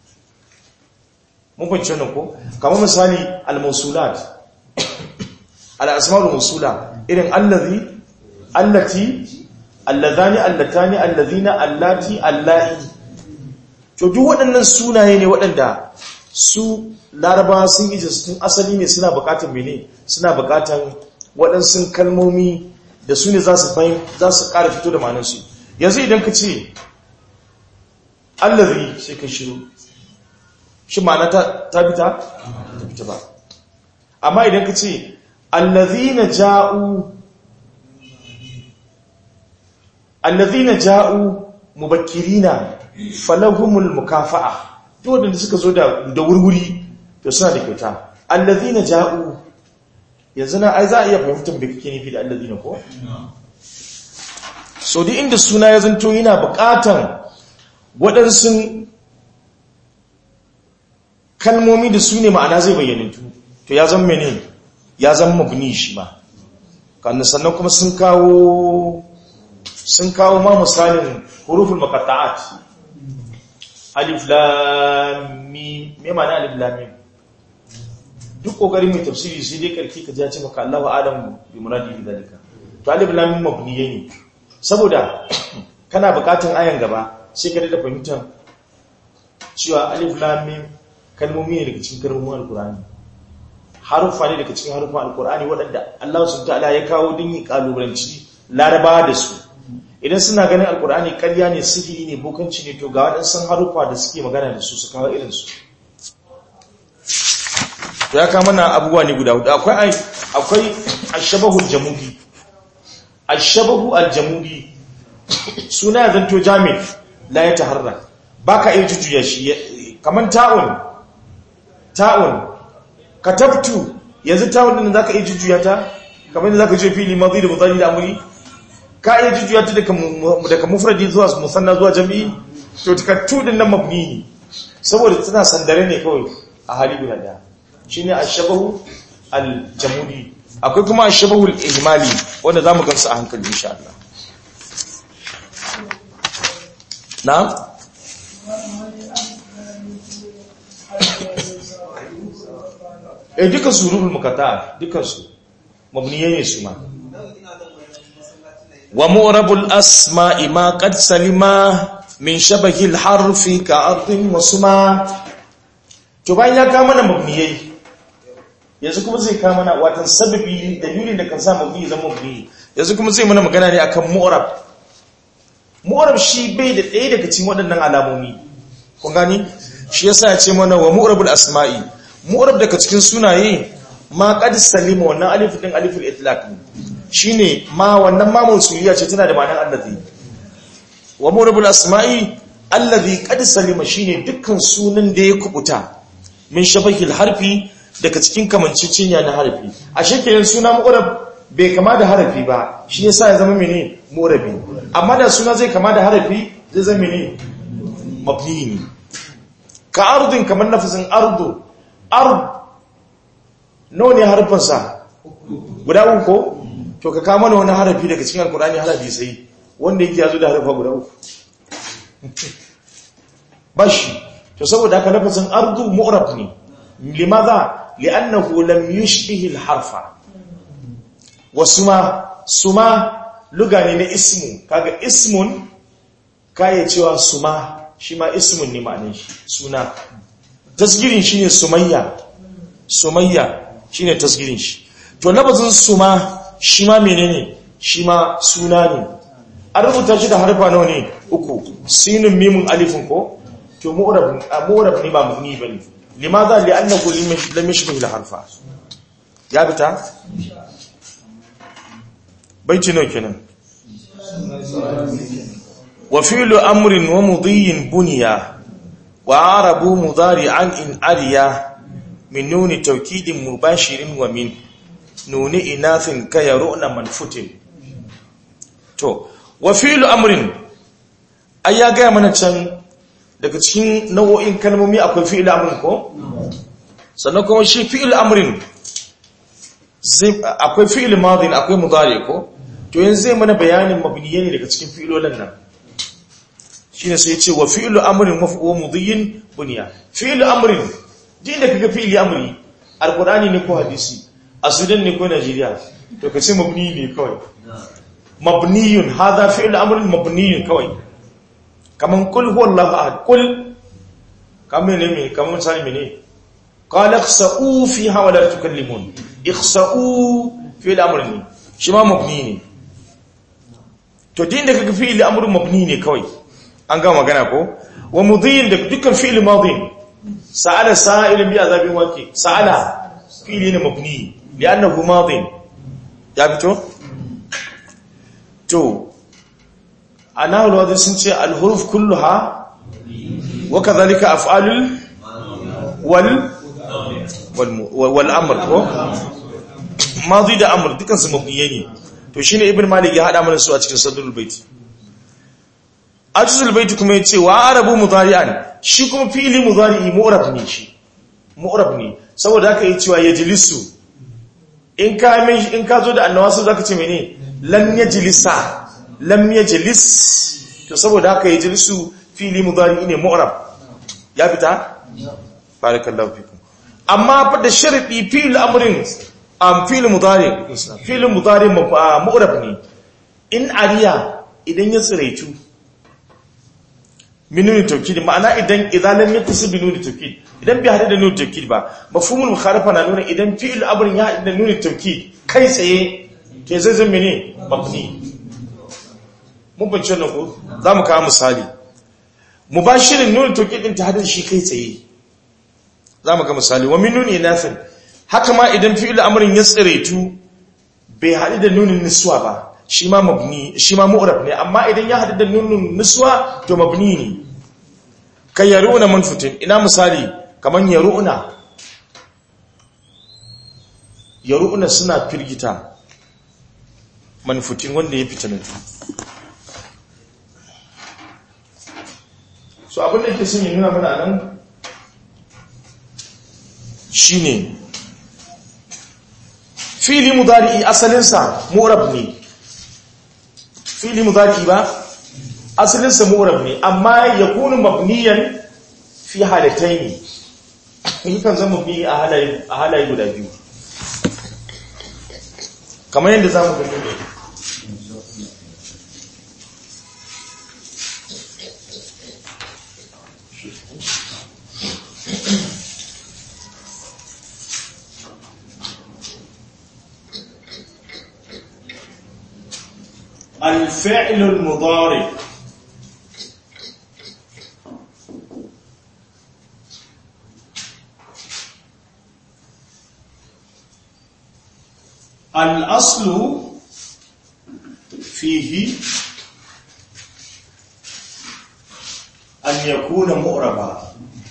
mun fahimci wannan ko kamar misali al-mausulat al-asma'ul mausula irin allazi allati allazani allatani allazina allati allai to duk waɗannan sunaye ne waɗanda su laraba sun ije su tun asali ne suna buƙatar mene suna buƙatar waɗansu kalmomi da su ne za su fahim za su ƙara fito da ma'anarsu yanzu idan ka ce allazi sai ka shiru shi ma'ana ta fita ta fita ba amma idan ka ce allazina ja'u allazina ja'u mubakkirina falahumul mukafa'a duk wanda suka zo da da wurwuri to suna da kyauta allazina ja'u yanzu na ai za a iya fahimtar me kake nufi da allazina ko so duk inda suna ya zanto yana buƙatan waɗansu kalmomi da su ne ma'ana zai bayyanantu to ya zama mene ya zama mabni shi ma kan sannan kuma sun kawo sun kawo ma misalin huruful maqatta'at alif lam mim me ma'ana alif lam mim duk kokarin mai tafsiri sai dai karki ka ji ce maka Allahu a'lam bi muradi bi dalika to alif lam mim mabniye ne saboda kana bukatun ayan gaba sai ka da fahimtar cewa alif lam mim kalmomi ne daga cikin kalmomin alqur'ani harufa ne daga cikin harufan alqur'ani waɗanda Allah subhanahu wa ta'ala ya kawo din yi kalubalanci laraba da su idan suna ganin alkur'ani karya ne sihiri ne bokanci ne to ga waɗansu harufa da suke magana da su su kawo irinsu ya kama na abubuwa ne guda hudu akwai akwai ashabahul jamudi ashabahu aljamudi suna ya zanto jami la ya taharra baka iya jujjuya shi kaman ta'un ta'un katabtu yanzu ta'un din zaka iya jujjuya ta kamar yadda zaka je fili madhi da mudari da amri ka iya jujjuya ta daga mufradi zuwa musanna zuwa jami'i to takattu din nan mabni ne saboda tana sandare ne kawai a hali guda daya shine ashabahu aljamudi akwai kuma ashabahu al-ihmali wanda zamu gansu a hankali insha Allah na'am eh duka su huruful muqatta dukan su mabniyai ne su ma wa mu'rabul asma'i ma qad salima min shabahil harfi ka ardin wa suma to bayan ya kama mana mabniyai yanzu kuma zai kama mana watan sababi dalilin da kan sa mabni zama mabni yanzu kuma zai mana magana ne akan mu'rab mu'rab shi bai da ɗaya daga cikin waɗannan alamomi kun gani shi yasa ya ce mana wa mu'rabul asma'i mu'rab daga cikin sunaye ma qad salima wannan alif din aliful itlaq shine ma wannan ma mausuliya ce tana da ma'anar allazi wa mu'rabul asma'i allazi qad salima shine dukkan sunan da ya kubuta min shabahil harfi daga cikin kamancicinya na harfi a shekelin suna mu'rab bai kama da harafi ba shi yasa ya zama mene mu'rabi amma da suna zai kama da harafi zai zama mene mabni ne ka ardin kamar nafisin ardu ard nawa ne harfinsa guda uku ko to ka kama wani harafi daga cikin alkurani harafi sai wanda yake yazo da harfa guda uku bashi to saboda haka nafisin ardu mu'rab ne limaza li'annahu lam yushbih al-harfa wasuma suma luga ne na ismu kaga ismun kaya cewa suma shi ma ismun ne ma'anin shi suna tasgirin shi ne sumayya sumayya shi ne tasgirin shi to labazin suma shi ma menene shi ma suna ne an rubuta shi da harfa nawa ne uku sinin mimun alifin ko to mu'rab ne ba mugni bane limaza li'annahu lam yashbih al-harfa ya bita baiti nawa kenan wa fi'lu amrin wa mudhiyin bunya wa arabu mudari'an in ariya min nuni tawkidin mubashirin wa min nuni inathin kayaruna manfutin to wa fi'lu amrin ai ya ga mana can daga cikin nau'o'in kalmomi akwai fi'lu amrin ko sannan kuma shi fi'lu amrin akwai fi'lu madin akwai mudari ko to yanzu zai mana bayanin mabniye ne daga cikin fi'ilolin nan shine sai ya ce wa fi'lu amrin maf'ul mudhiyin bunya fi'lu amrin din da kaga fi'li amri alqur'ani ne ko hadisi a sudan ne ko najeriya to kace mabni ne kawai mabniyun hadha fi'lu amrin mabniyun kawai kaman kul huwallahu ahad kul kaman ne me kaman misali mene qala ikhsa'u fiha wa la tukallimun ikhsa'u fi'lu amrin shi ma mabni ne to din da kaga fi'li amrun mabni ne kawai an ga magana ko wa mudhiyin da dukkan fi'li madi sa'ala sa'ilun bi azabin waqi sa'ala fi'li ne mabni li'annahu madi ya fito to anahu alwadhi sun ce al-huruf kulluha wa kadhalika af'alul wal wal amr ko madi da amr dukkan su mabniye ne to shine ibn malik ya hada mana su a cikin sadrul bait ajzul bait kuma yace wa arabu mudari'an shi kuma fi'li mudari'i mu'rab ne shi mu'rab ne saboda haka yace wa yajlisu in ka mai in ka zo da annawasu zaka ce mene lam yajlisa lam yajlis to saboda haka yajlisu fi'li mudari'i ne mu'rab ya fita barakallahu fikum amma fa da sharadi fi'l amrin am fi'l mudari fi'l mudari mu'rab ne in ariya idan ya tsiraitu minuni tawkid ma'ana idan idan lam yattasil bi nuni tawkid idan bai hada da nuni tawkid ba mafhumul mukhalafa na nuna idan fi'l amrin ya hada da nuni tawkid kai tsaye ke zai zama ne mabni mun bance nan ko zamu kawo misali mubashirin nuni tawkid din ta hada shi kai tsaye zamu ga misali wa min nuni nafin haka ma idan fi'il amrin ya tsiraitu bai haɗu da nunin niswa ba shi ma mabni shi ma mu'rab ne amma idan ya haɗu da nunin niswa to mabni ne kai yaruna manfutin ina misali kaman yaruna yaruna suna firgita manfutin wanda ya fita nan so abin da yake sun yi nuna mana nan shine fili mudari'i asalinsa mu'rab ne fili mudari'i ba asalinsa mu'rab ne amma yakunu mabniyan fi halataini yakan zama fi a halaye guda biyu kamar yadda za mu gani ne الفعل المضارع الأصل فيه أن يكون مؤربا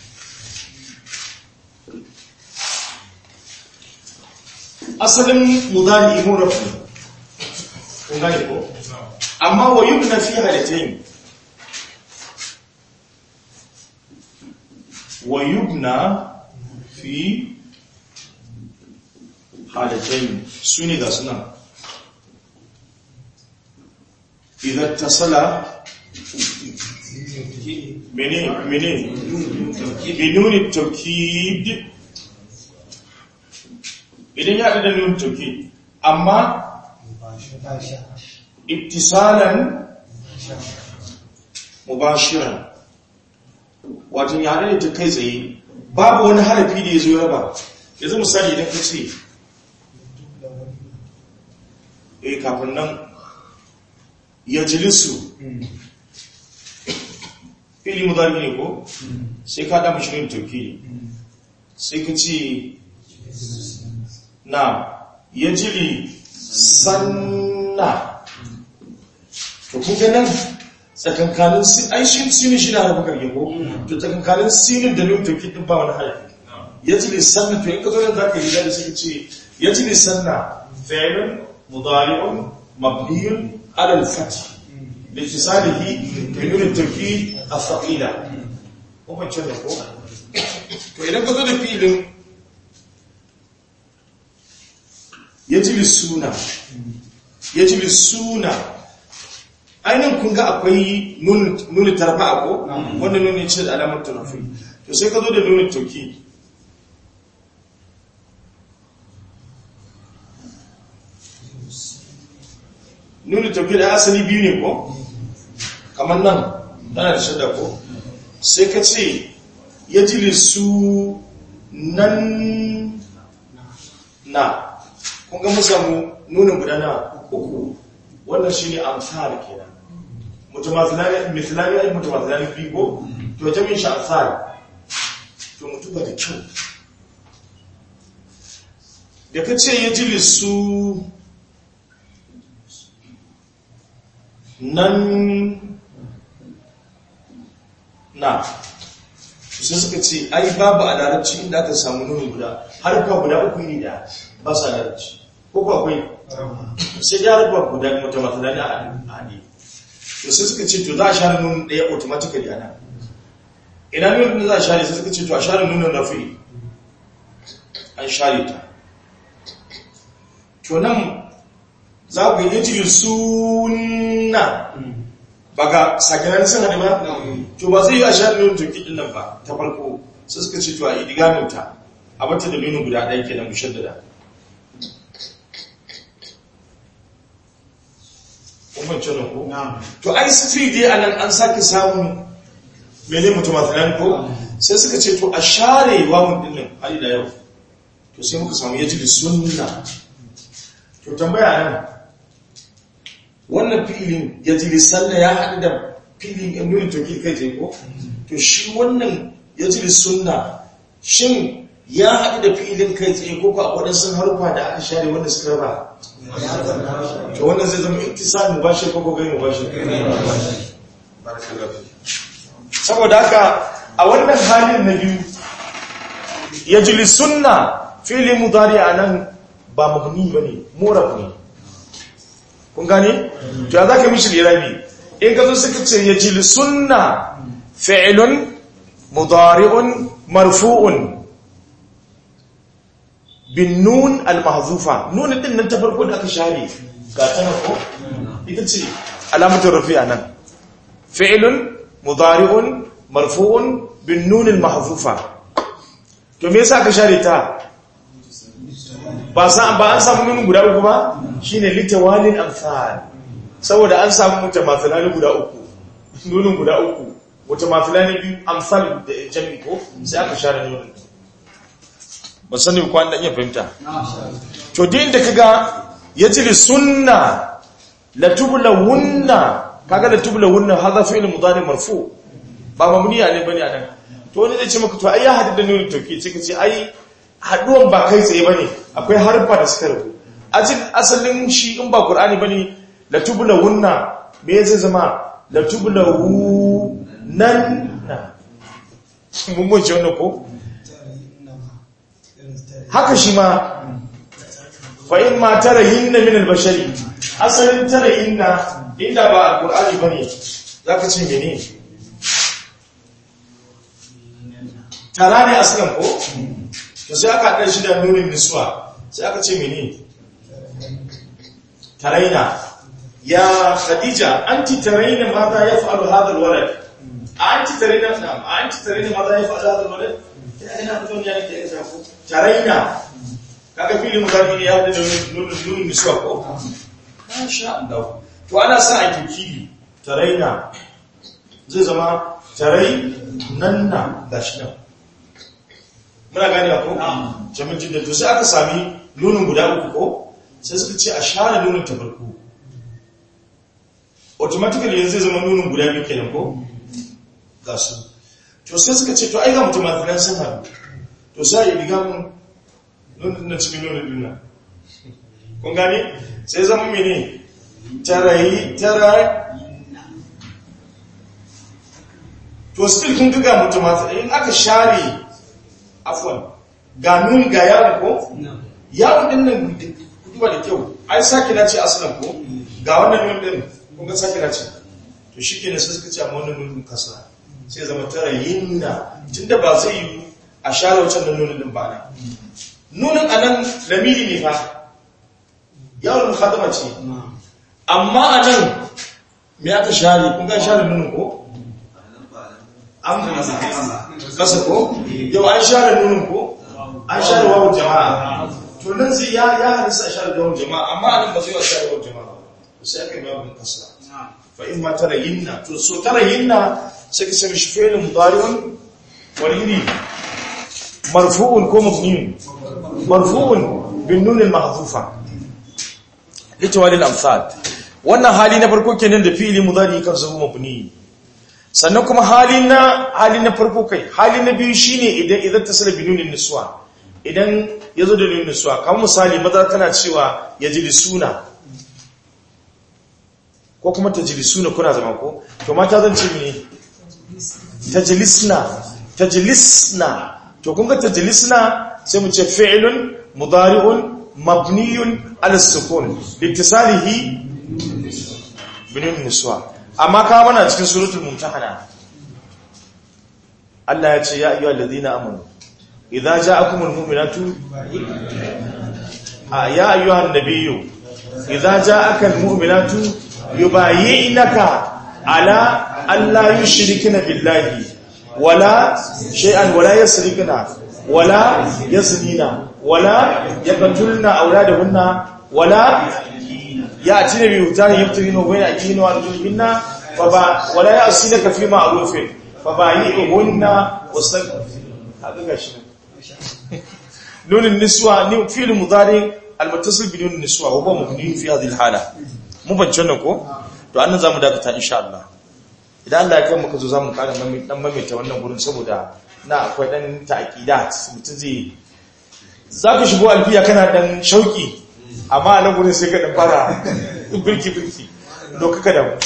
أصل مضارع مؤرب أما ويبنى في حالتين ويبنى في حالتين سوني ذا سنة إذا اتصل مني مني بنون التوكيد idan ya da nun tauki amma ittisalan mubashiran wato ya hada ta kai tsaye babu wani harafi da ya zo raba yanzu misali idan ka ce eh kafin nan ya jilisu fili mudari ne ko sai ka da mashirin tauki sai ka ce na ya jili sanna to kuka nan tsakankanin aishin sinin shi na harfi karye ko to tsakankanin sinin da nun tauki din ba wani harafi ya jili sanna to in ka zo yanzu aka yi da sai ce ya jili sanna fi'lun mudari'un mabniyun ala al-fath لاتصاله بنون التوكيد الثقيلة kuma ce da ko to idan ka zo da filin ya ji suna ya ji suna ainihin kun ga akwai nuni tarfa ko wanda nuni ce da alamar tarafi to sai ka zo da nuni toki nuni toki da asali biyu ne ko kamar nan tana da shadda ko sai ka ce ya ji su nan na kun ga musamman nunin guda na uku wannan shi ne amsar kenan mutumatilani ai mutumatilani fi ko to jamin shi amsar to mutu ba da kyau da ka ce ya ji su nan na sai suka ce ai babu a larabci inda aka samu nuni guda harfa guda uku ne da ba sa larabci ko ko akwai sai ya harfa guda mutamatala a hadi to sai suka ce to za a share nunin ɗaya automatically ana ina nunin da za a share sai suka ce to a share nunin rafi an share ta to nan za ku yi jirin suna ba ga sakinan sun haɗe ba to ba zai yi a share nunin turki ɗin nan ba ta farko sai suka ce to a idigaminta a bata da nunin guda ɗaya ke nan mushaddada umarci na ko? to ai street dai anan an sake samun mene mutum a ko sai suka ce to a share wawon dinnan hali da yau to sai muka samu yaji da sunna to tambaya nan wannan filin yaji da sanna ya haɗu da filin yan nuna toki kai ce ko to shi wannan yaji da sunna shin ya haɗu da filin kai tsaye ko ko waɗansu harufa da aka share wanda suka raba to wannan zai zama iktisal mubashir ko gai mubashir saboda haka a wannan halin na biyu yajli sunna fili mudari anan ba mabni bane murab ne kun gane to ya zaka mishi lirabi in ka zo suka ce yajli sunna fi'lun mudari'un marfu'un bin nun al-mahzufa nun din nan ta farko da aka share ga ta ko ita ce alamatul rafi'a nan fi'lun mudari'un marfu'un bin nun al-mahzufa to me yasa ka share ta ba sa ba an samu nunin guda uku ba shine litawalin amsal saboda an samu mutamathilani guda uku nunin guda uku mutamathilani biyu amsal da jami ko sai aka share nunin ba sani ko an dan iya fahimta to din da kaga yajri sunna la tublawunna kaga la tublawunna hadha fi'l mudari marfu ba mamniya ne bane anan to wani zai ce maka to ai ya hadu da nunin tauki sai ka ce ai haduwan ba kai tsaye bane akwai harfa da suka rubu ajin asalin shi in ba qur'ani bane la tublawunna me zai zama la tublawu nan na mun mun ce wannan ko haka shi ma fa in ma tarayinna min al-bashari asalin tarayinna inda ba al-qur'ani bane zaka ce mene tara ne asalin ko to sai aka haɗa shi da nunin niswa sai aka ce mene taraina ya khadija anti taraina mata ya fa'alu hadha alwalad anti taraina na'am anti taraina mata ya fa'alu hadha alwalad ina fito ne yake da shafu taraina kaga fili mudari ne ya da nunin nunin niswa ko masha Allah to ana sa a kikiri taraina zai zama tarai nan na gashi nan muna gani ko jamin jidda to sai aka sami nunin guda uku ko sai suka ce a share nunin ta farko automatically yanzu zai zama nunin guda biyu kenan ko ga su to sai suka ce to ai ga mutum mafinan sun haɗu to sai ya riga mun nunin na cikin nunin duna kun gani sai zama mene tarayi tarayi to still kun ga mutum mafinan in aka share afwan ga nun ga yawon ko yawon din nan duba da kyau ai sake na ce asalin ko ga wannan nun din kun ga sake na ce to shi ke sai suka ce amma wannan nun kasa sai zama tara yinna tunda ba zai yi a share wancan da nunin din ba na nunin anan lamiri ne fa yawon mukhadama ce amma anan me aka share kun ga share nunin ko an kasa ko yau an share nunin ko an share wawon jama'a to nan zai ya ya hadisa a share wawon jama'a amma anan ba zai wa share wawon jama'a sai aka yi wawon kasa fa in ma tara yinna to so tara yinna sai ka sami shi fi'ilin mudari'un walhini marfu'un ko mabniun marfu'un bin nun al-mahdhufa litawali al-amsal wannan hali na farko kenan da fi'ili mudari kan zama mabni sannan kuma hali na hali na farko kai hali na biyu shine idan idan tasala binunin niswa idan yazo da nunin niswa kamar misali maza kana cewa yajlisuna ko kuma tajlisuna kuna zama ko to mata zan ce ne tajlisna tajlisna to kun ga tajlisna sai mu ce fi'lun mudari'un mabniyun ala sukun litisalihi binunin niswa amma ka mana cikin suratul mumtahana Allah ya ce ya ayyuhal ladina amanu idza ja'akumul mu'minatu ya ayyuhan nabiyyu idza ja'akal mu'minatu yubayyinaka ala alla yushrikna billahi wala shay'an wala yasrikna wala yaznina wala yaqtulna awladahunna wala يأتين بيوتان يبتغين بين أيديهن وأرجلهن فبا ولا يأسينك في معروف فبايعهن واستغفر هذا غشي نون النسوة نون فعل مضارع المتصل بنون النسوة وهو مبني في هذه الحالة mu bance nan ko to annan zamu dakata insha Allah idan Allah ya kai muka zo zamu kara dan maimaita wannan gurin saboda na akwai dan ta'qidat mutun zai zaka shigo alfiya kana dan shauki amma a nan gudun sai ka ɗan fara birki-birki doka ka damu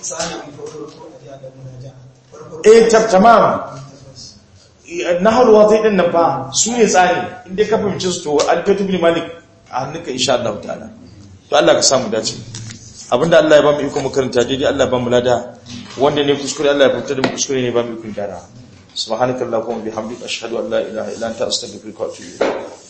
e tamam na haruwa zai ɗin nan ba su ne tsari inda ka fahimci su to alfetu bin malik a hannunka insha Allah ta'ala to Allah ka samu dace abinda Allah ya ba mu iko makaranta daidai Allah ya ba mu lada wanda ne kuskure Allah ya fahimta da mu kuskure ne ba mu iko gyara subhanakallahumma bihamdika ashhadu an la ilaha illa anta astaghfiruka wa atubu ilayk